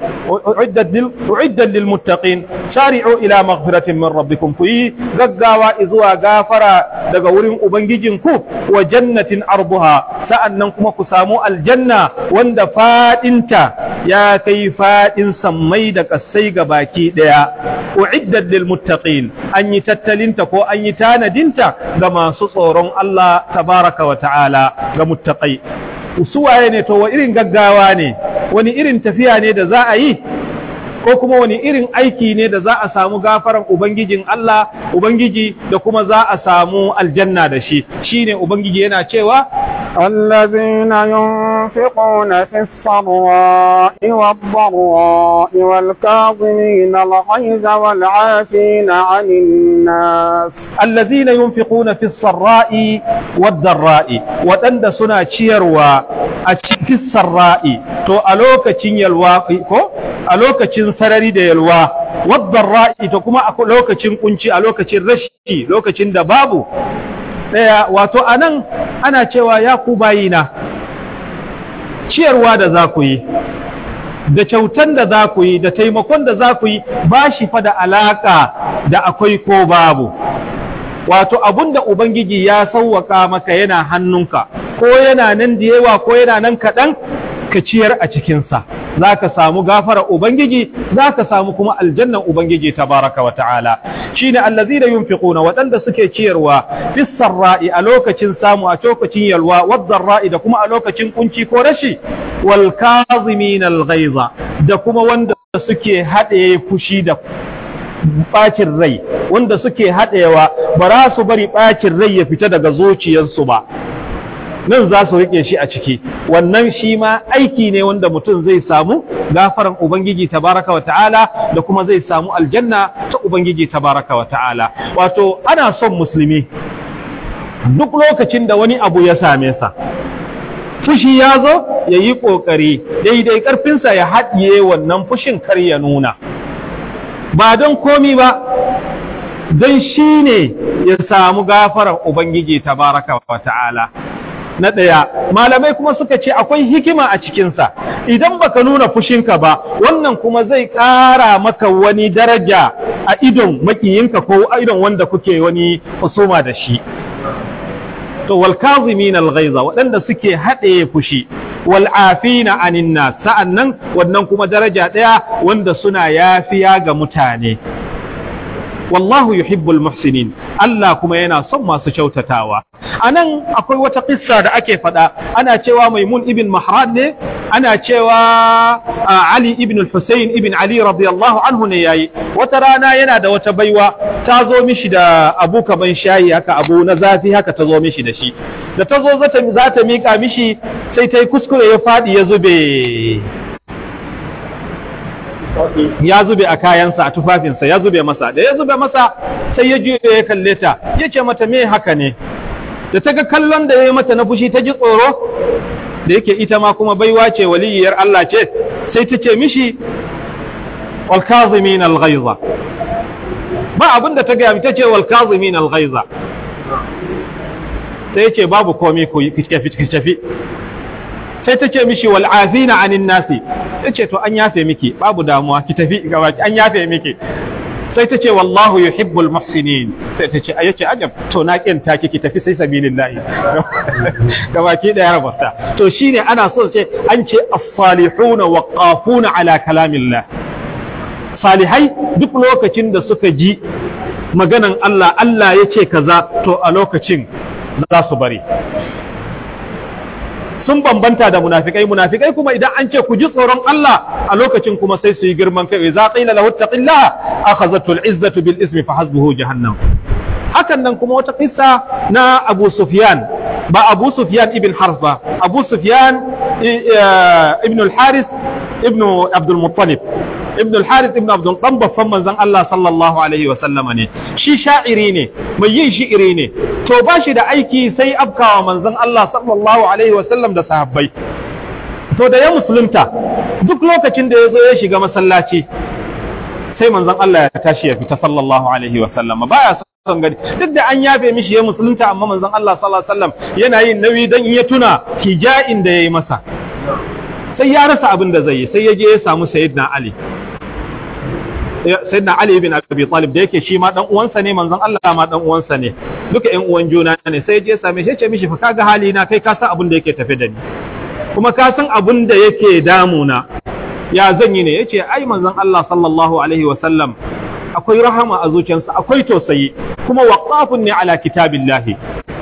Speaker 1: uiddat lil muttaqin shari'u ila maghfiratin min rabbikum ku yi gaggawa zuwa gafara daga wurin ubangijin ku wa jannatin arbuha sa'annan kuma ku samu aljanna wanda fadinta ya kai fadin sammai da kasai ga baki daya uiddat lil muttaqin an yi tattalinta ko an yi tanadinta ga masu tsoron Allah tabaraka wa ta'ala ga muttaqai suwaye ne to wa irin gaggawa ne wani irin tafiya ne da za a yi ko kuma wani irin aiki ne da za a samu gafaran ubangijin Allah ubangiji da kuma za a samu aljanna da shi shine ubangiji yana cewa
Speaker 2: الذين ينفقون في السراء والضراء والكاظمين الغيظ والعافين عن الناس
Speaker 1: الذين ينفقون في السراء والضراء ودند سنا ciyarwa a cikin sarra'i to a lokacin yalwa ko a lokacin sarari da yalwa waddarra'i to kuma a lokacin kunci a lokacin rashi lokacin da babu daya wato anan ana cewa ya ku bayina ciyarwa da za ku yi da kyautan da za ku yi da taimakon da za ku yi ba shi fa da alaka da akwai ko babu wato abun da ubangiji ya sauwaka maka yana hannunka ko yana nan da yawa ko yana nan kaɗan ka ciyar a cikinsa za ka samu gafara ubangiji za ka samu kuma aljannan ubangiji tabaraka wa ta'ala shine allazina yunfiquna waɗanda suke ciyarwa fis sarra'i a lokacin samu a lokacin yalwa wad da kuma a lokacin kunci ko rashi wal kazimin al da kuma wanda suke haɗe fushi da bacin rai wanda suke haɗewa ba za su bari bacin rai ya fita daga zuciyarsu ba nan za su riƙe shi a ciki wannan shi ma aiki ne wanda mutum zai samu gafaran ubangiji tabaraka wa ta'ala da kuma zai samu aljanna ta ubangiji tabaraka wa ta'ala wato ana son musulmi duk lokacin da wani abu ya same sa fushi ya zo ya yi ƙoƙari daidai ƙarfinsa ya haɗiye wannan fushin kar ya nuna ba don komi ba don shi ne ya samu gafaran ubangiji tabaraka wa ta'ala na ɗaya malamai kuma suka ce akwai hikima a cikinsa idan baka nuna fushinka ba wannan kuma zai ƙara maka wani daraja a idon makiyinka ko a idon wanda kuke wani husuma da shi to wal kazimin al ghaiza waɗanda suke haɗe fushi wal afina anin nas sa'annan wannan kuma daraja ɗaya wanda suna yafiya ga mutane wallahu yuhibbul muhsinin Allah kuma yana son masu kyautatawa anan akwai wata kissa da ake faɗa ana cewa Maimun ibn Mahran ne ana cewa Ali ibn al-Husayn ibn Ali radiyallahu anhu ne yayi wata rana yana da wata baiwa ta zo mishi da abu kaman shayi haka abu na zafi haka ta zo mishi da shi da ta zo za ta mika mishi sai ta yi kuskure ya faɗi ya zube ya zube a kayansa a tufafinsa ya zube masa da ya zube masa sai ya juya ya kalle ta ya ce mata me haka ne da ta ga kallon da ya yi mata na fushi ta ji tsoro da yake ita ma kuma baiwa ce waliyar Allah ce sai ta ce mishi wal kazimin al ghaiza ba abin da ta gaya ta ce wal kazimin al ghaiza sai ce babu komai ku tafi tafi sai ta ce mishi wal afina anin nasi ta ce to an yafe miki babu damuwa ki tafi gabaki an yafe miki sai ta ce wallahu yuhibbul muhsinin sai ta ce ayace ajab to na kinta ki tafi sai sabilillahi gabaki daya rabata to shine ana so ce an ce as-salihuna waqafuna ala kalamillah salihai duk lokacin da suka ji maganan Allah Allah ya ce kaza to a lokacin za su bari sun bambanta da munafikai munafikai kuma idan an ce ku ji tsoron Allah a lokacin kuma sai su yi girman kai za qila lahu taqillaha akhadhatu al-izzatu bil ismi fa hasbuhu jahannam hakan nan kuma wata kissa na Abu Sufyan ba Abu Sufyan ibn Harb ba Abu Sufyan ibn al-Haris ibn Abdul Muttalib ibn al-Harith ibn Abdul dan babban manzon Allah sallallahu alaihi wa sallama ne shi sha'iri ne mai yin shi'iri ne to ba shi da aiki sai afkawa manzon Allah sallallahu alaihi wa sallam da sahabbai to da ya musulunta duk lokacin da ya zo ya shiga masallaci sai manzon Allah ya tashi ya fita sallallahu alaihi wa sallama baya son gani duk da an yafe mishi ya musulunta amma manzon Allah sallallahu alaihi wa sallam yana yin nauyi dan ya tuna hija'in da yayi masa sai ya rasa abin da zai yi sai ya je ya samu sayyidina Ali sayyidina Ali ibn Abi Talib da yake shi ma dan uwansa ne manzon Allah ma dan uwansa ne duka ƴan uwan juna ne sai je same shi ya ce mishi fa kaga hali na kai ka san abin da yake tafe da ni kuma ka san abin da yake damuna ya zan yi ne yace ai manzon Allah sallallahu alaihi wa sallam akwai rahama a zuciyarsa akwai tausayi kuma waqafun ne ala kitabillahi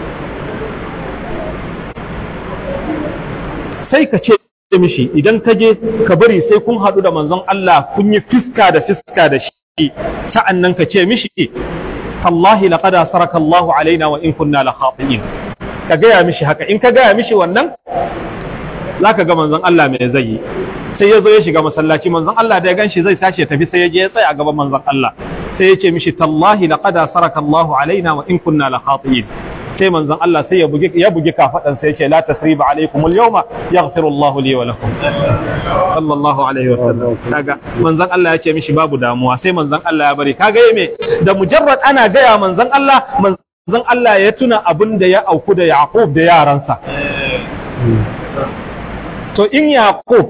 Speaker 1: sai ka ce mishi idan ka je ka bari sai kun haɗu da manzon Allah kun yi fiska da fiska da shi sa'an nan ka ce mishi Allahi laqad asaraka Allah alaina wa in kunna la khati'in ka gaya mishi haka in ka gaya mishi wannan zaka ga manzon Allah me zai yi sai ya zo ya shiga masallaci manzon Allah da ya ganshi zai tashi ya tafi sai ya je ya tsaya a gaban manzon Allah sai ya ce mishi tallahi laqad asaraka Allah alaina wa in kunna la khati'in sai manzon Allah sai ya bugi ya bugi kafadan sai ya ce la tasriba alaikum al-yawma yaghfiru Allah li wa lakum sallallahu alaihi wa sallam kaga manzon Allah ya ce mishi babu damuwa sai manzon Allah ya bari kaga me da mujarrad ana gaya manzon Allah manzon Allah ya tuna abin da ya auku da Yaqub da yaransa to in Yaqub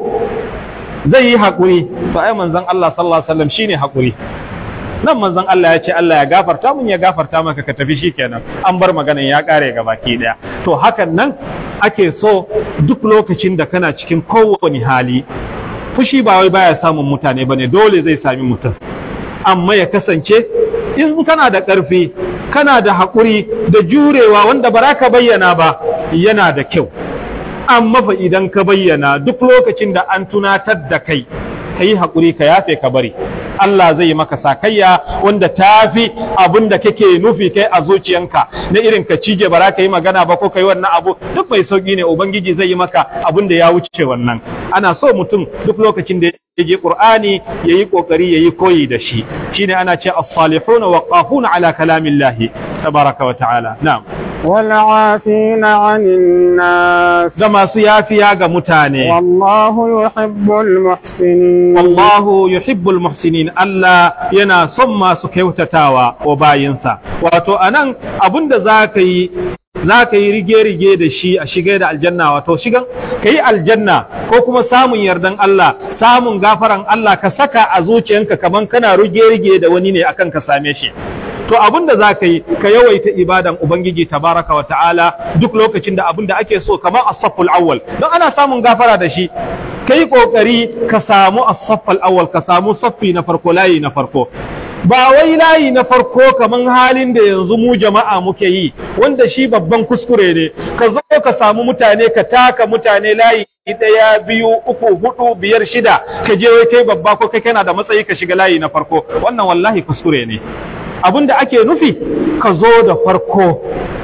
Speaker 1: zai yi hakuri to ai manzon Allah sallallahu alaihi wasallam shine hakuri nan manzon Allah ya ce Allah ya gafarta mun ya gafarta maka ka tafi shikenan an bar maganan ya kare ga baki daya to hakan nan ake so duk lokacin da kana cikin kowane hali fushi ba wai baya samun mutane bane dole zai sami mutum amma ya kasance in kana da ƙarfi kana da haƙuri da jurewa wanda ba ka bayyana ba yana da kyau amma fa idan ka bayyana duk lokacin da an tunatar da kai ka yi haƙuri ka yafe ka bari Allah zai yi maka sakayya wanda ta fi abin da kake nufi kai a zuciyanka na irin ka cije bara ka yi magana ba ko ka yi wannan abu duk mai sauƙi ne ubangiji zai yi maka abin da ya wuce wannan ana so mutum duk lokacin da ya je Qur'ani yayi kokari yayi koyi da shi shine ana ce as-salihuna waqafuna ala kalamillahi tabaraka wa ta'ala na'am
Speaker 2: والعافين عن الناس
Speaker 1: da masu yafiya ga mutane
Speaker 2: والله يحب المحسنين
Speaker 1: wallahu yuhibbul muhsinin Allah yana son masu kyautatawa wa bayinsa wato anan abinda zaka yi za ka yi rige-rige da shi a shiga da aljanna wato shigan ka yi aljanna ko kuma samun yardan Allah samun gafaran Allah ka saka a zuciyanka kaman kana rige-rige da wani ne akan ka same shi to abin da za ka yi ka yawaita ibadan ubangiji tabaraka wa ta'ala duk lokacin da abin da ake so kamar as-safful awwal don ana samun gafara da shi kai kokari ka samu as-saffal awwal ka samu saffi na farko layi na farko ba wai layi na farko kaman halin da yanzu mu jama'a muke yi wanda shi babban kuskure ne ka zo ka samu mutane ka taka mutane layi ɗaya biyu uku hudu biyar shida ka je wai kai babba ko kai kana da matsayi ka shiga layi na farko wannan wallahi kuskure ne abin da ake nufi ka zo da farko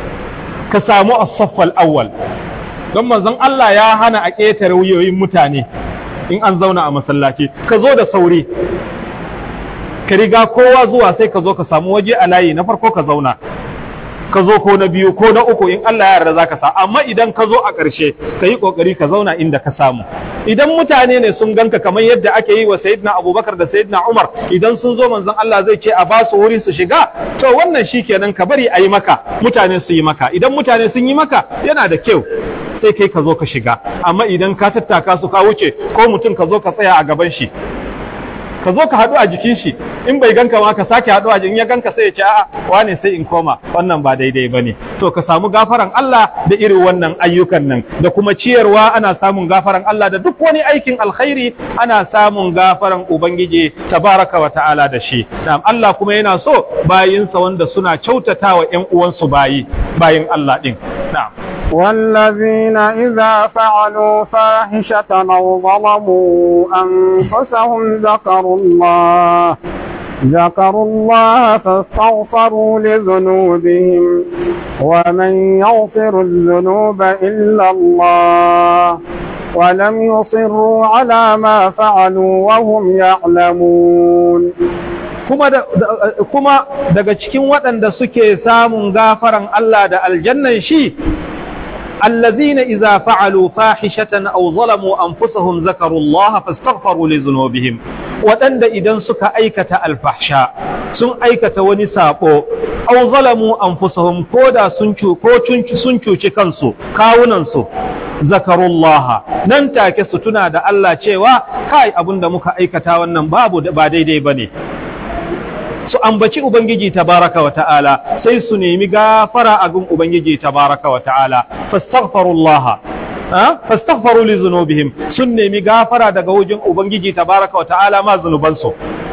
Speaker 1: ka samu as-saffal awwal don manzon Allah ya hana a ƙetare wuyoyin mutane in an zauna a masallaci ka zo da sauri ka riga kowa zuwa sai ka zo ka samu waje a layi na farko ka zauna ka zo ko na biyu ko na uku in Allah ya yarda zaka sa amma idan ka zo a ƙarshe ka yi ƙoƙari ka zauna inda ka samu idan mutane ne sun ganka kamar yadda ake yi wa sayyidina Abubakar da sayyidina Umar idan sun zo manzon Allah zai ce a ba su wuri su shiga to wannan shikenan ka bari a yi maka mutane su yi maka idan mutane sun yi maka yana da kyau sai kai ka zo ka shiga amma idan ka tattaka su ka wuce ko mutum ka zo ka tsaya a gaban shi ka zo ka haɗu a jikin shi in bai ganka ma ka sake haɗu a jikin ya ganka sai ya ce a'a wane sai in koma wannan ba daidai bane to ka samu gafaran Allah da irin wannan ayyukan nan da kuma ciyarwa ana samun gafaran Allah da duk wani aikin alkhairi ana samun gafaran ubangiji tabaraka wa ta'ala da shi na'am Allah kuma yana so bayinsa wanda suna kyautatawa ƴan uwansu bayi bayin Allah din na'am
Speaker 2: والذين إذا فعلوا فاحشة أو ظلموا أنفسهم ذكروا الله ذكروا الله فاستغفروا لذنوبهم ومن يغفر الذنوب إلا الله ولم يصروا على ما فعلوا وهم يعلمون
Speaker 1: kuma da, kuma daga cikin waɗanda suke samun gafaran Allah da aljannan shi الذين إذا فعلوا فاحشة أو ظلموا أنفسهم ذكروا الله فاستغفروا لذنوبهم وتند إذا سك أيكة الفحشاء سن أيكة ونسابو أو ظلموا أنفسهم كودا سنشو كوتشنشو سنشو شكنسو كاوننسو ذكروا الله nan take su tuna da Allah cewa kai abin da muka aikata wannan babu ba daidai bane su ambaci Ubangiji tabaraka wa ta'ala sai su nemi gafara a gun Ubangiji tabaraka wa ta'ala fastaghfirullah fastaghfiru li zunubihim sun nemi gafara daga wajen Ubangiji tabaraka wa ta'ala ma zunubansu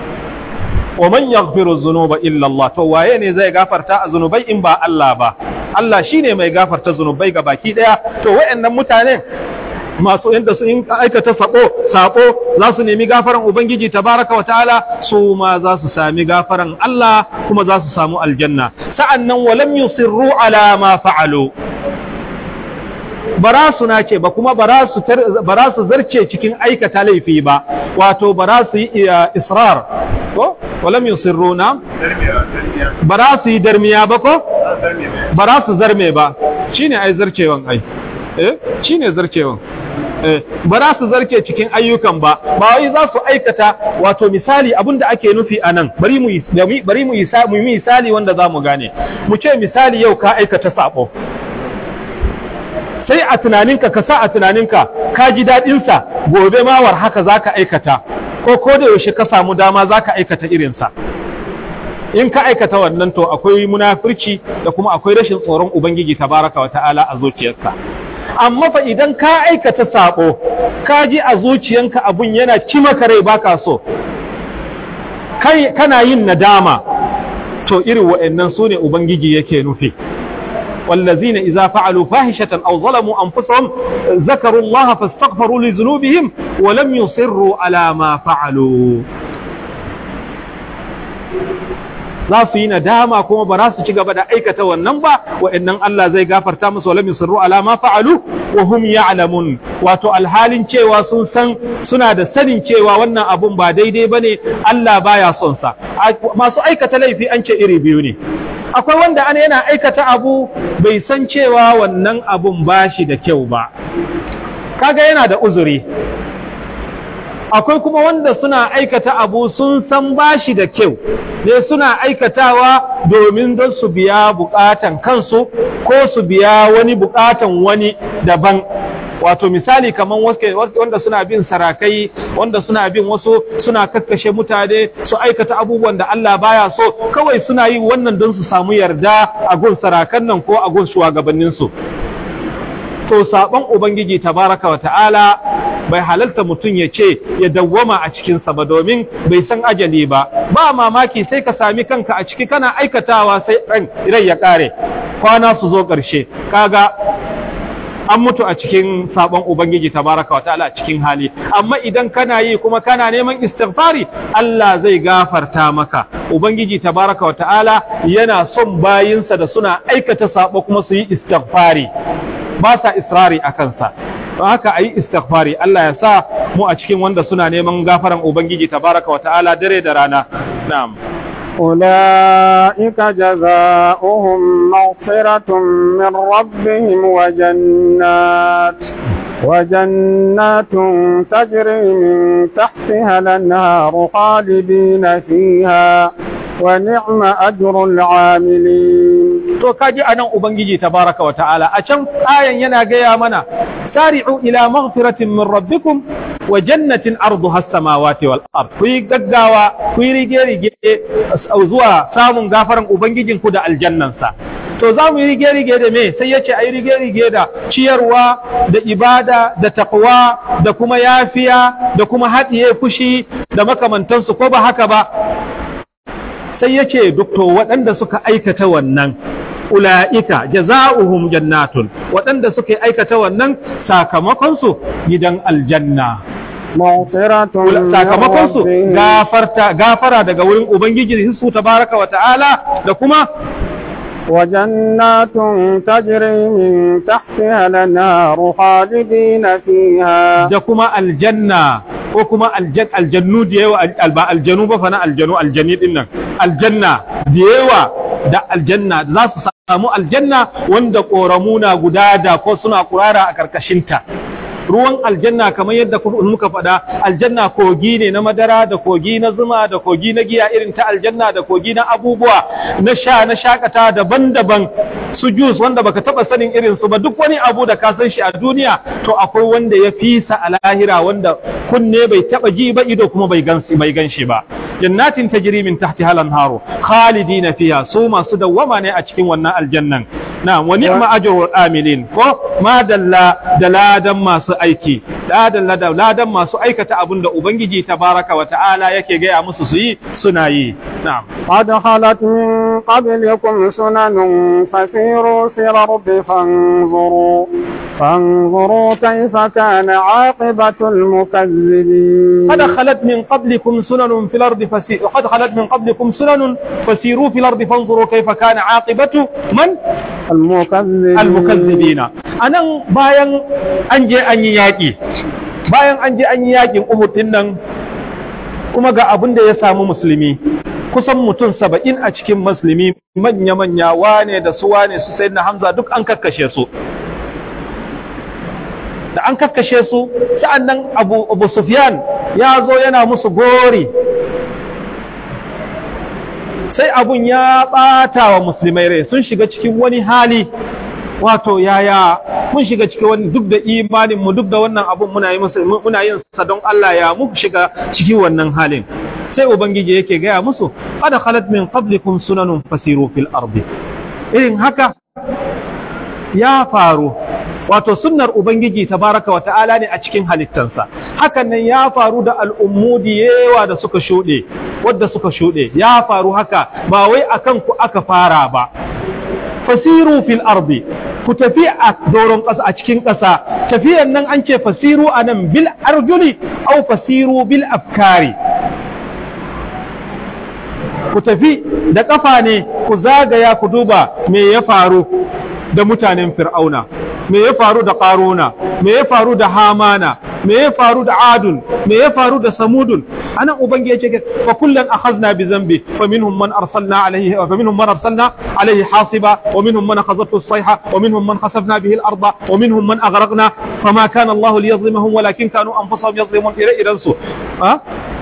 Speaker 1: wa man yaghfiru dhunuba illa Allah to waye ne zai gafarta a zunubai in ba Allah ba Allah shine mai gafarta zunubai ga baki daya to wayannan mutanen masu yadda su in aikata sako sako za su nemi gafaran ubangiji tabaraka wataala su ma za su sami gafaran Allah kuma za su samu aljanna sa'annan walam yusirru ala ma fa'alu bara su nace ba kuma bara su bara su zarce cikin aikata laifi ba wato bara su yi israr ko walam yusirru na bara su yi darmiya ba ko bara su zarme ba shine ai zarcewan ai eh shine zarcewan ba za su zarke cikin ayyukan ba ba wai za su aikata wato misali abinda ake nufi a nan bari mu bari mu yi misali wanda za mu gane mu ce misali yau ka aikata sabo sai a tunaninka ka sa a tunaninka ka ji daɗinsa gobe ma war haka za ka aikata ko ko da yaushe ka samu dama za ka aikata irinsa in ka aikata wannan to akwai munafurci da kuma akwai rashin tsoron ubangiji tabaraka wa ta'ala a zuciyarka amma fa idan ka aikata sabo ka ji a zuciyanka abun yana ci maka rai baka so kai kana yin nadama to irin wa'annan su ne ubangiji yake nufi والذين إذا فعلوا فاحشة أو ظلموا أنفسهم ذكروا الله فاستغفروا لذنوبهم ولم يصروا على ما فعلوا za su yi nadama kuma ba za su ci gaba da aikata wannan ba wa'annan Allah zai gafarta musu wa lam yusirru ala ma fa'alu wa hum ya'lamun wato alhalin cewa sun san suna da sanin cewa wannan abun ba daidai bane Allah baya son sa masu aikata laifi an ce iri biyu ne akwai wanda ana yana aikata abu bai san cewa wannan abun bashi da kyau ba kaga yana da uzuri akwai kuma wanda suna aikata abu sun san bashi da kyau ne suna aikatawa domin don su biya bukatan kansu ko su biya wani bukatan wani daban wato misali kamar wanda suna bin sarakai wanda suna bin wasu suna kakkashe mutane su aikata abubuwan da Allah baya so kawai suna yi wannan don su samu yarda a gun sarakan nan ko a gun shugabanninsu to saban ubangiji tabaraka wa ta'ala bai halalta mutum ya ce ya dawwama a cikinsa ba domin bai san ajali ba ba mamaki sai ka sami kanka a ciki kana aikatawa sai rai ya kare kwana su zo ƙarshe kaga an mutu a cikin sabon ubangiji tabaraka wa ta'ala a cikin hali amma idan kana yi kuma kana neman istighfari Allah zai gafarta maka ubangiji tabaraka wa ta'ala yana son bayinsa da suna aikata sabo kuma su yi istighfari ba sa israri a kansa don haka a yi istighfari Allah ya sa mu a cikin wanda suna neman gafaran Ubangiji tabaraka wa ta'ala dare da rana na'am
Speaker 2: أولئك جزاؤهم مغفرة من ربهم وجنات وجنات تجري من تحتها الأنهار خالدين فيها ونعم أجر العاملين
Speaker 1: to kaji anan ubangiji tabaraka wa ta'ala a can ayan yana gaya mana sari'u ila maghfiratin min rabbikum wa jannatin arduha as-samawati wal ard ku yi gaggawa ku yi rige rige zuwa samun gafaran ubangijin ku da aljannansa to za mu yi rige rige da me sai yace ayi rige rige da ciyarwa da ibada da taqwa da kuma yafiya da kuma haɗiye fushi da makamantansu ko ba haka ba sai yace duk to waɗanda suka aikata wannan ula'ika jaza'uhum jannatun waɗanda suka aikata wannan sakamakonsu gidan aljanna sakamakonsu gafarta gafara daga wurin ubangiji su tabaraka wa ta'ala da kuma
Speaker 2: وجنات تجري من تحتها الأنهار خالدين فيها
Speaker 1: da kuma aljanna ko kuma aljannu da yawa ba aljanu ba fa na aljanu aljani din nan aljanna da yawa da aljanna za su samu aljanna wanda ƙoramuna guda da ko suna kurara a ƙarƙashinta ruwan aljanna kamar yadda muka faɗa aljanna kogi ne na madara da kogi na zuma da kogi na giya irin ta aljanna da kogi na abubuwa na sha na shakata daban-daban su jus wanda baka taba sanin irin su ba duk wani abu da ka san shi a duniya to akwai wanda ya fi sa a lahira wanda kunne bai taba ji ba ido kuma bai gansi bai ganshi ba jannatin tajri min tahtiha al-anharu khalidina fiha su masu dawwama ne a cikin wannan aljannan na wa ni'ma ajrul amilin ko ma dalla daladan masu aiki ladan ladan masu aikata abin da ubangiji tabaraka wa ta'ala yake gaya musu su yi suna yi na'am
Speaker 2: قد خلت من قبلكم سنن فسيروا في الأرض فانظروا فانظروا كيف كان عاقبة المكذبين
Speaker 1: قد خلت من قبلكم سنن في الأرض فسيروا قد خلت من قبلكم سنن فسيروا في الأرض فانظروا كيف كان عاقبة من
Speaker 2: المكذبين
Speaker 1: المكذبين أنا باين أنجي أني ياكي bayan an je an yi yakin Uhud din nan kuma ga abin da ya samu musulmi kusan mutum saba'in a cikin musulmi manya-manya wane da su wane su sai na Hamza duk an kakkashe su da an kakkashe su sa'an nan Abu, Abu Sufyan ya zo yana musu gori sai abun ya ɓata wa musulmai rai sun shiga cikin wani hali wato yaya mun shiga cikin wani duk da imanin mu duk da wannan abun muna yi muna yin sa don Allah ya mu shiga cikin wannan halin sai ubangiji yake gaya musu qad khalat min qablikum sunanun fasiru fil ardi irin haka ya faru wato sunnar ubangiji tabaraka wa ta'ala ne a cikin halittansa hakan nan ya faru da al'ummu da yawa da suka shuɗe wadda suka shuɗe ya faru haka ba wai akan ku aka fara ba fasiru fil ardi ku tafi a doron ƙasa a cikin ƙasa tafiyan nan an ce fasiru a nan bil arjuli au fasiru bil afkari ku tafi da ƙafa ne ku zagaya ku duba me ya faru da mutanen fir'auna me ya faru da ƙaruna me ya faru da hamana me ya faru da adun me ya faru da samudun anan ubangi ya ce fa kullan akhadna bi zambi fa minhum man arsalna alayhi fa minhum man arsalna alayhi hasiba wa minhum man akhadhathu as-sayha wa minhum man khasafna bihi al-ardha wa minhum man aghraqna fama kana Allah liyadhlimahum walakin kanu anfusahum yadhlimun ire idan su ha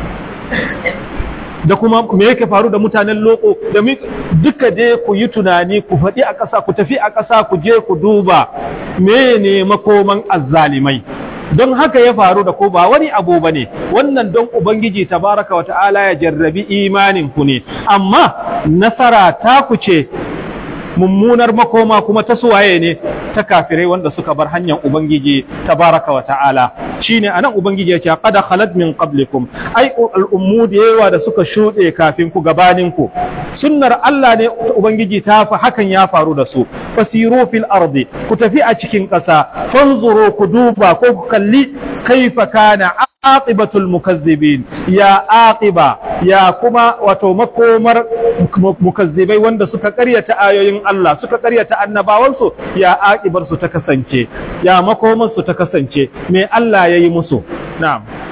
Speaker 1: da kuma me yake faru da mutanen loko da duka je ku yi tunani ku faɗi a ƙasa ku tafi a ƙasa ku je ku duba mene makoman azzalimai don haka ya faru da ko ba wani abu ba ne wannan don ubangiji tabaraka wa ta'ala ya jarrabi imanin ku ne amma nasara ta ku ce mummunar makoma kuma ta suwaye ne ta kafirai wanda suka bar hanyar ubangiji tabaraka wa ta'ala shine anan ubangiji yake qad khalat min qablikum ai al'ummu da yawa da suka shuɗe kafin ku gabanin ku sunnar Allah ne ubangiji ta fa hakan ya faru da su fasiru fil ardi ku tafi a cikin ƙasa fanzuru ku duba ko ku kalli kaifa kana aqibatul mukazzibin ya aqiba ya kuma wato makomar mukazzibai wanda suka karyata ayoyin Allah suka karyata annabawansu ya aqibar su ta kasance ya makomar su ta kasance me Allah yayi musu na'am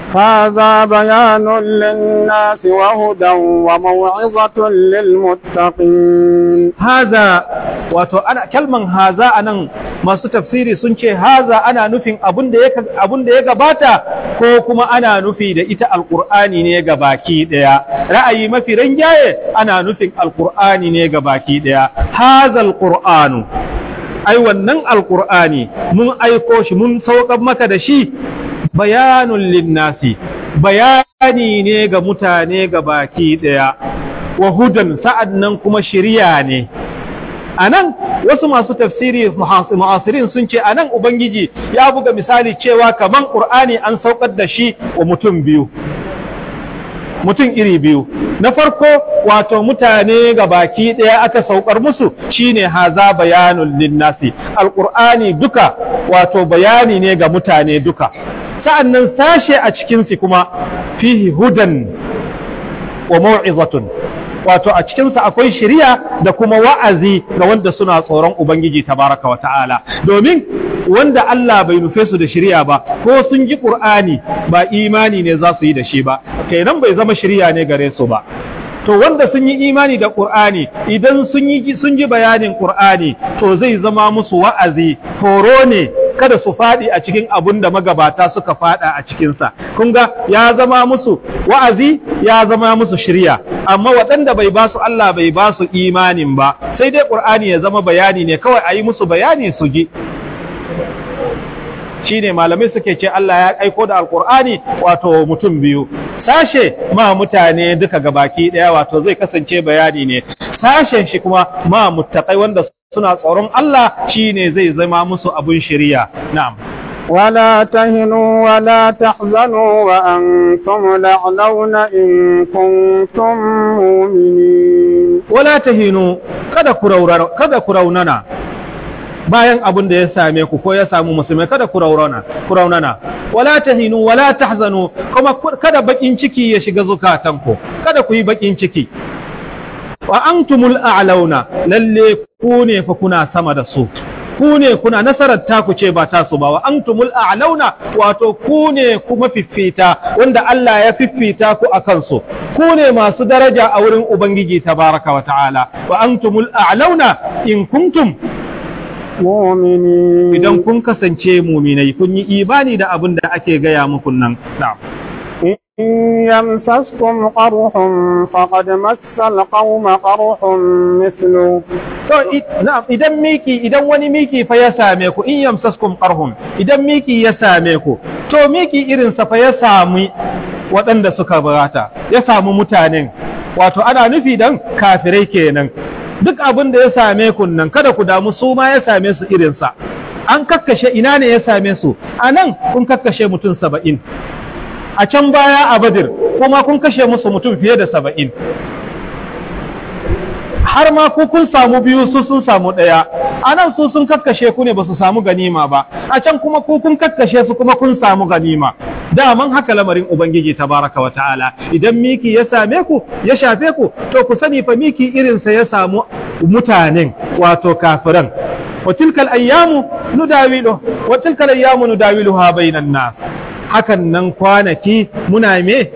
Speaker 2: هذا بيان للناس وهدى وموعظة للمتقين
Speaker 1: haza wato ana kalman haza anan masu tafsiri sun ce haza ana nufin abun da ya abun da ya gabata ko kuma ana nufi da ita alqur'ani ne ga baki daya ra'ayi mafi ranjaye ana nufin alqur'ani ne ga baki daya haza alqur'anu ai wannan alqur'ani mun aiko shi mun saukar maka da shi bayanun linnasi bayani ne ga mutane ga baki daya wa hudan sa'ad nan kuma shiriya ne a nan wasu masu tafsiri mu'asirin sun ce a nan ubangiji ya buga misali cewa kaman ƙur'ani an saukar da shi wa mutum biyu mutum iri biyu na farko wato mutane ga baki ɗaya aka saukar musu shine haza bayanun linnasi alƙur'ani duka wato bayani ne ga mutane duka sa'annan sashe a cikinsu kuma fihi hudan wa mau'izatun wato a cikinsa akwai shiriya da kuma wa'azi ga wanda suna tsoron Ubangiji tabaraka wa ta'ala domin wanda Allah bai nufe su da shiriya ba ko sun ji Qur'ani ba imani ne za su yi da shi ba kenan bai zama shiriya ne gare su ba to wanda sun yi imani da Qur'ani idan sun yi sun ji bayanin Qur'ani to zai zama musu wa'azi horo ne kada su faɗi a cikin abun da magabata suka faɗa a cikinsa kun ga ya zama musu wa'azi ya zama musu shirya amma waɗanda bai ba su Allah bai ba su imanin ba sai dai Qur'ani ya zama bayani ne kawai a yi musu bayani su ji shine malamai suke ce Allah ya aiko da alkur'ani wato mutum biyu sashe ma mutane duka gabaki daya wato zai kasance bayani ne sashen shi kuma ma muttaqai wanda suna tsoron Allah shine zai zama musu abun shiriya na'am
Speaker 2: ولا تهنوا ولا تحزنوا وأنتم الأعلون إن كنتم مؤمنين
Speaker 1: wala tahinu kada ku raurana kada ku raunana bayan abin da ya same ku ko ya samu musulmai kada ku raunana ku raunana wala tahinu wala tahzanu kuma kada bakin ciki ya shiga zukatanku kada ku yi bakin ciki wa antumul a'launa lalle ku ne fa kuna sama da su ku ne kuna nasarar taku ce ba tasu ba wa antumul a'launa wato ku ne kuma fiffita wanda Allah ya fiffita ku akan su ku ne masu daraja a wurin ubangiji tabaraka wa ta'ala wa antumul a'launa in kuntum
Speaker 2: مؤمنين
Speaker 1: idan kun kasance muminai kun yi imani da abin da ake gaya muku nan na'am
Speaker 2: إن يمسسكم قرح فقد مس القوم قرح مثله
Speaker 1: to i- na'am idan miki idan wani miki fa ya same ku in yamsaskum qarhum idan miki ya same ku to miki irin sa fa ya sami waɗanda suka barata ya samu mutanen wato ana nufi dan kafirai kenan duk abin da ya same ku nan kada ku damu su ma ya same su irin sa an kakkashe ina ne ya same su anan kun kakkashe mutum saba'in a can baya a badir kuma kun kashe musu mutum fiye da saba'in har ma ku kun samu biyu su sun samu ɗaya a nan su sun kakkashe ku ne ba su samu ganima ba a can kuma ku kun kakkashe su kuma kun samu ganima daman haka lamarin ubangiji tabaraka wa ta'ala idan miki ya same ku ya shafe ku to ku sani fa miki irinsa ya samu mutanen wato kafiran wa tilkal ayyamu nudawilu wa tilkal ayyamu nudawiluha bainan nas hakan nan kwanaki muna me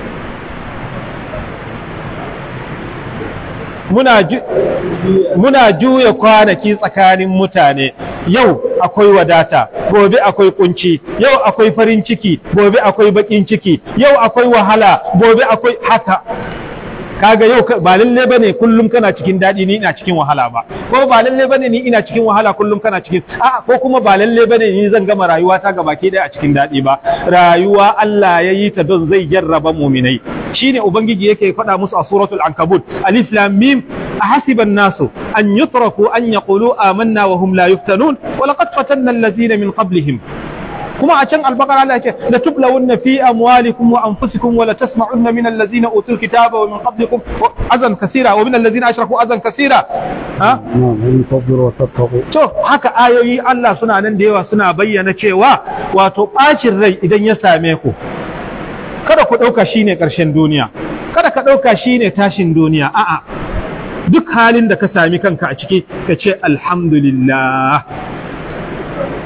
Speaker 1: muna ju muna juya kwanaki tsakanin mutane yau akwai wadata gobe akwai kunci yau akwai farin ciki gobe akwai bakin ciki yau akwai wahala gobe akwai haka kaga yau ba lalle bane kullum kana cikin daɗi ni ina cikin wahala ba ko ba lalle bane ni ina cikin wahala kullum kana cikin a ko kuma ba lalle bane ni zan gama rayuwa ta gabaki ɗaya a cikin daɗi ba rayuwa Allah ya yi ta don zai jarraba muminai shine ubangiji yake faɗa musu a suratul ankabut alif lam mim ahasiba an-nasu an yutraku an yaqulu amanna wa hum la yuftanun wa laqad fatanna allazina min qablihim kuma a can albakara Allah ce la tublawunna fi amwalikum wa anfusikum wa la tasma'unna min allazina utul kitaba wa min qablikum azan kaseera wa min allazina ashraku azan kaseera ha to haka ayoyi Allah suna nan da yawa suna bayyana cewa wato bacin rai idan ya same ku kada ku dauka shine karshen duniya kada ka dauka shine tashin duniya a'a duk halin da ka sami kanka a ciki ka ce alhamdulillah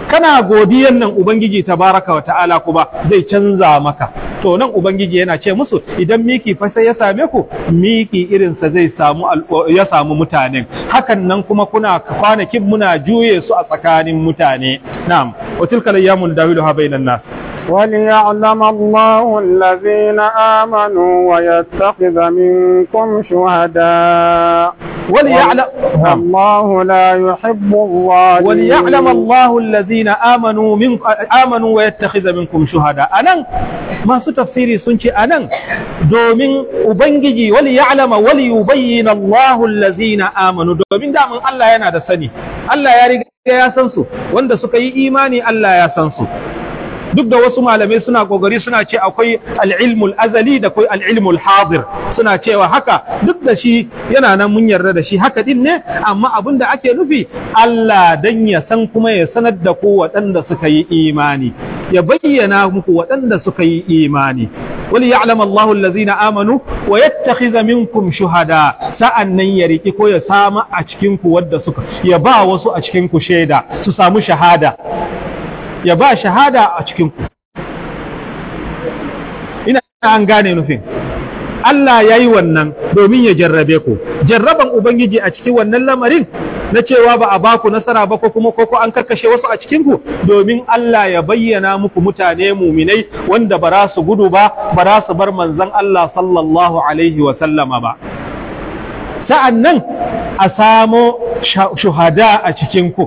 Speaker 1: kana godiyan nan ubangiji tabaraka wa ta'ala kuma zai canza maka to nan ubangiji yana ce musu idan miki fa sai ya same ku miki irin sa zai samu ya samu mutanen hakan nan kuma kuna kwanakin muna juye su a tsakanin mutane na'am wa tilka ayyamun dawiluha bainan nas
Speaker 2: وليعلم الله الذين آمنوا ويتخذ منكم شهداء
Speaker 1: وليعلم
Speaker 2: والله لا يحب الظالمين
Speaker 1: وليعلم الله الذين آمنوا من آمنوا ويتخذ منكم شهداء أنا ما سو تفسيري سنشي أنا دومين أبنجي وليعلم وليبين الله الذين آمنوا دومين دام الله ينادى سني الله يريد ya san su wanda suka yi imani Allah ya san su duk da wasu malamai suna kokari suna ce akwai al'ilmul azali da akwai al'ilmul hadir suna cewa haka duk da shi yana nan mun yarda da shi haka din ne amma abin da ake nufi Allah dan ya san kuma ya sanar da ku waɗanda suka yi imani ya bayyana muku waɗanda suka yi imani wali ya'lam Allahu allazina amanu wa yattakhidha minkum shuhada sa'annan ya riki ko ya sama a cikin ku wadda suka ya ba wasu a cikin ku shaida su samu shahada ya ba shahada a cikinku ina an gane nufin Allah ya yi wannan domin ya jarrabe ku jarraban Ubangiji a cikin wannan lamarin na cewa ba a ba ku nasara ba ko kuma ko an karkashe wasu a cikinku domin Allah ya bayyana muku mutane muminai wanda ba za su gudu ba ba za su bar manzon Allah sallallahu alaihi wa sallama ba sa'an nan a samo shuhada a cikinku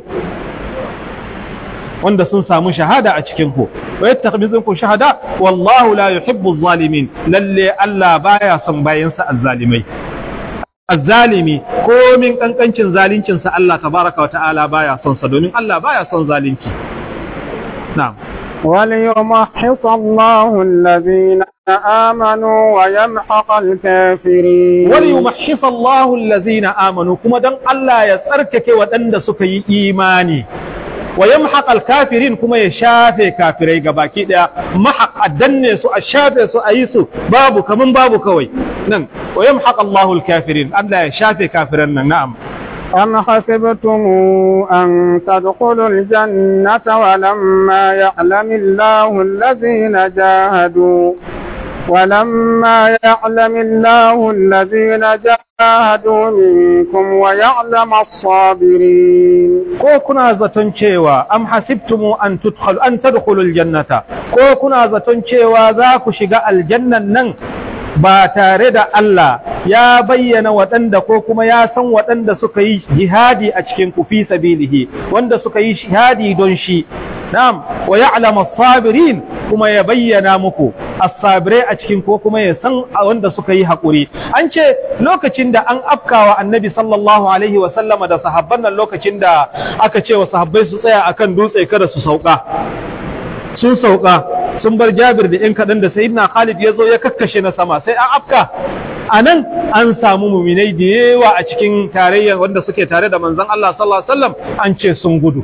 Speaker 1: wanda sun samu shahada a cikin ku wa yattakhidhukum shahada wallahu la yuhibbu adh-dhalimin lalle Allah baya son bayansa azzalimai azzalimi ko min kankancin zalincin sa Allah tabaraka wa ta'ala baya son sa domin Allah baya son zalunci na'am
Speaker 2: وليمحص الله الذين آمنوا ويمحق الكافرين
Speaker 1: وليمحص الله الذين آمنوا كما دان الله يتركك ودند سكي إيماني wa yamhaq al-kafirin kuma ya shafe kafirai gabaki daya mahaq addanne su a shafe su a yi su babu kaman babu kawai nan wa yamhaq Allahu al-kafirin Allah ya shafe kafiran nan na'am
Speaker 2: أم حسبتم أن تدخلوا الجنة ولما يعلم الله الذين جاهدوا ولما يعلم الله الذين جاهدوا منكم ويعلم الصابرين
Speaker 1: ko kuna zaton cewa am hasibtumu an tudkhul an tadkhulul jannata ko kuna zaton cewa za ku shiga aljannan nan ba tare da Allah ya bayyana waɗanda ko kuma ya san waɗanda suka yi jihadi a cikin ku fi sabilihi wanda suka yi jihadi don shi na'am wa ya'lamu as-sabirin kuma ya bayyana muku as-sabirai a cikin ko kuma ya san wanda suka yi hakuri an ce lokacin da an afkawa annabi sallallahu alaihi wa sallama da sahabban nan lokacin da aka ce wa sahabbai su tsaya akan dutse kada su sauka sun sauka sun bar jabir da ‘yan kaɗan da sayidina Khalid ya zo ya kakkashe na sama sai an afka a nan an samu muminai da yawa a cikin tarayyar wanda suke tare da manzan Allah sallallahu Alaihi wasallam an ce sun gudu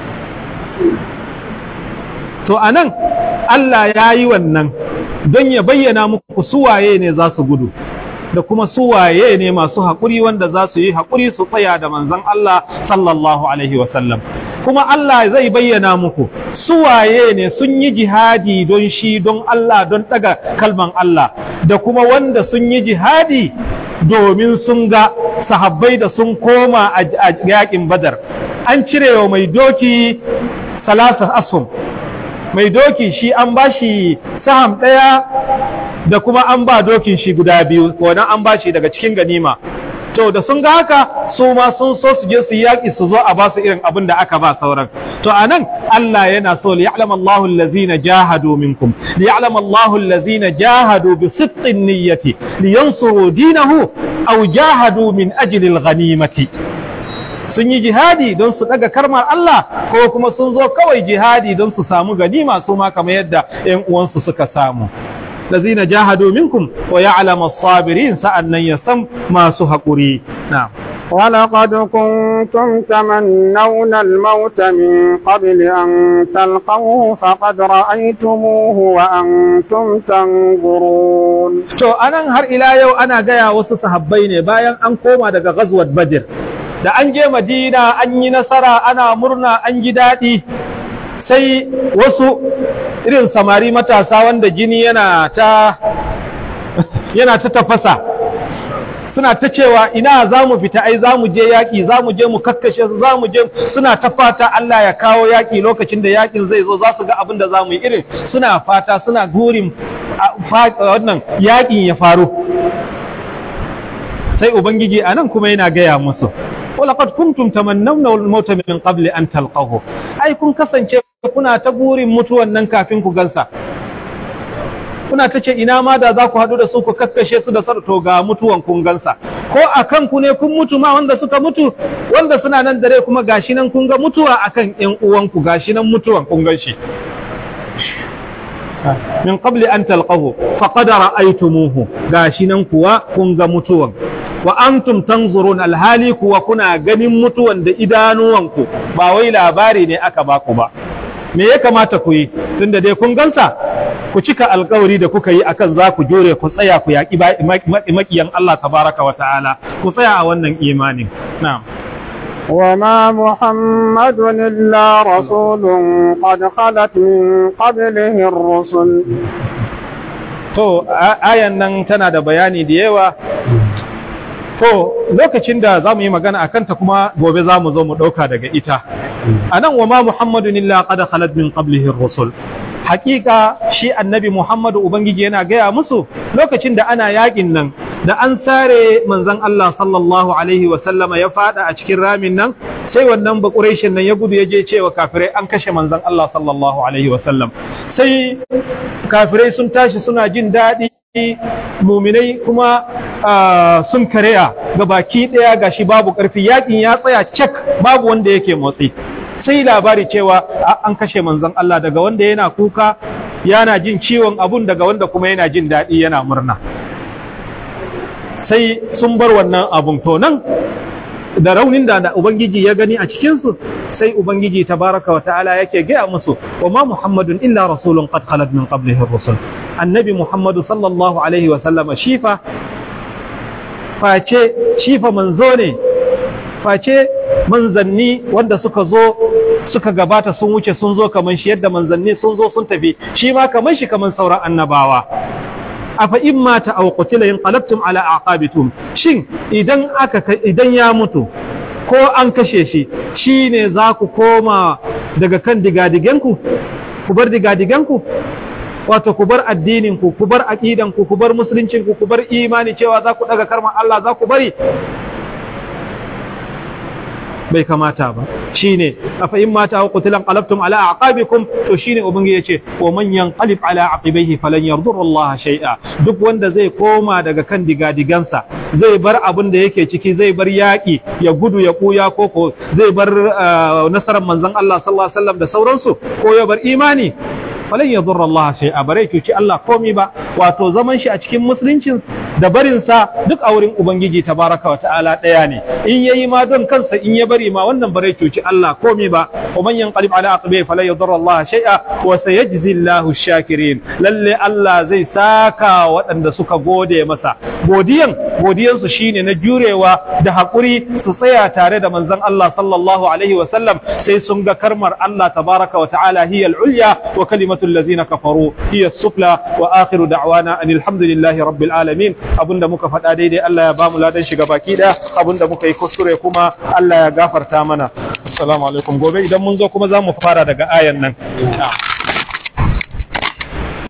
Speaker 1: to a nan Allah ya yi wannan don ya bayyana muku suwaye ne za su gudu da kuma suwaye ne masu haƙuri wanda za su yi haƙuri su tsaya da manzan Allah sallallahu Alaihi wasallam kuma Allah zai bayyana muku suwaye ne sun yi jihadi don shi don Allah don ɗaga kalman Allah da kuma wanda sun yi jihadi domin sun ga sahabbai da sun koma a yaƙin badar an cire wa mai doki salasa asum mai doki shi an ba shi saham ɗaya da kuma an ba dokin shi guda biyu wannan an ba shi daga cikin ganima to da sun ga haka su ma sun so su je su yaƙi su zo a ba su irin abin da aka ba sauran to anan Allah yana so li ya'lam Allahu allazina jahadu minkum li ya'lam Allahu allazina jahadu bi sidqin niyyati li yansuru dinahu aw jahadu min ajli al-ghanimati sun yi jihadi don su daga karmar Allah ko kuma sun zo kawai jihadi don su samu ganima su ma kamar yadda ƴan uwansu suka samu الذين جاهدوا منكم ويعلم الصابرين سألنا يسم ما سهقري نعم
Speaker 2: ولقد كنتم تمنون الموت من قبل أن تلقوه فقد رأيتموه وأنتم تنظرون
Speaker 1: to anan har ila yau ana gaya wasu sahabbai ne bayan an koma daga ghazwat badr da an je madina an yi nasara ana murna an ji daɗi sai wasu irin samari matasa wanda jini yana ta yana ta tafasa suna ta cewa ina za mu fita ai za mu je yaƙi za mu je mu kakkashe su za mu je suna ta fata Allah ya kawo yaƙi lokacin da yaƙin zai zo za su ga abin da za mu yi irin suna fata suna gurin wannan yaƙin ya faru sai ubangiji a nan kuma yana gaya musu ولقد كنتم تمنون الموت من قبل أن تلقوه أي كن kasance kuna ta burin mutuwan nan kafin ku gansa kuna ta ce ina ma da za ku haɗu da su ku kakkashe su da sarto ga mutuwan kun gansa ko a kanku ne kun mutu ma wanda suka mutu wanda suna nan dare kuma gashi nan kun ga mutuwa akan ƴan uwanku gashi nan mutuwan kun gan shi min qabli an talqahu faqad ra'aytumuhu gashi nan kuwa kun ga mutuwan wa antum tanzurun alhali kuwa kuna ganin mutuwan da idanuwanku ba wai labari ne aka baku ba me ya kamata ku yi tunda dai kun gansa ku cika alkawari da kuka yi akan za ku jure ku tsaya ku yaƙi makiyan Allah tabaraka wa ta'ala ku tsaya a wannan imanin na'am
Speaker 2: وما محمد إلا رسول قد خلت من قبله الرسل
Speaker 1: to ayan nan tana da bayani da yawa to lokacin da za mu yi magana a kanta kuma gobe za mu zo mu ɗauka daga ita a nan wa ma muhammadun illa qad khalat min qablihi rusul hakika shi annabi muhammadu ubangiji yana gaya musu lokacin da ana yakin nan da an sare manzon Allah sallallahu alaihi wa sallama ya fada a cikin ramin nan sai wannan bakureshin nan ya gudu ya je cewa kafirai an kashe manzon Allah sallallahu alaihi wa sallam sai kafirai sun tashi suna jin daɗi muminai kuma sun kareya ga baki ɗaya gashi babu ƙarfi yakin ya tsaya cak babu wanda yake motsi sai labari cewa an kashe manzon Allah daga wanda yana kuka yana jin ciwon abun daga wanda kuma yana jin daɗi yana murna sai sun bar wannan abun to nan da raunin da ubangiji ya gani a cikinsu sai ubangiji tabaraka wa ta'ala yake gaya musu wa ma muhammadun illa rasulun qad khalat min qablihi ar-rusul annabi muhammadu sallallahu alaihi wa sallama shifa face shifa manzo ne face manzanni wanda suka zo suka gabata sun wuce sun zo kaman shi yadda manzanni sun zo sun tafi shi ma kaman shi kaman sauran annabawa afa in mata aw qutila inqalabtum ala aqabitum shin idan aka idan ya mutu ko an kashe shi shine za ku koma daga kan digadigenku ku bar digadigenku wato ku bar addinin ku ku bar aqidan ku ku bar musuluncin ku ku bar imani cewa za ku daga karman Allah za ku bari bai kamata ba shine afa in mata wa qutilan qalabtum ala aqabikum to shine ubangiji yace wa man yanqalib ala aqibaihi falan yardur Allah shay'a duk wanda zai koma daga kan digadigansa zai bar abin da yake ciki zai bar yaki ya gudu ya kuya koko zai bar nasarar manzon Allah sallallahu alaihi wasallam da sauransu ko ya bar imani falan yadur Allah shay'a bare ki Allah komi ba wato zaman shi a cikin musuluncin da barin sa duk a wurin ubangiji tabaraka wa ta'ala daya ne in yayi ma don kansa in ya bari ma wannan bare cuci Allah komi ba wa man yanqalib ala aqibi falan yadur Allah shay'a wa sayajzi Allahu shakirin lalle Allah zai saka waɗanda suka gode masa godiyan godiyan su shine na jurewa da hakuri su tsaya tare da manzon Allah sallallahu alaihi wa sallam sai sun ga karmar Allah tabaraka wa ta'ala hiya al-ulya wa kalimatu allazina kafaru hiya as-sufla wa akhiru da'wana anil hamdulillahi rabbil alamin abinda muka faɗa daidai Allah ya bamu ladan shiga baki ɗaya abinda muka yi kuskure kuma Allah ya gafarta mana assalamu alaikum gobe idan mun zo kuma za mu fara daga ayan nan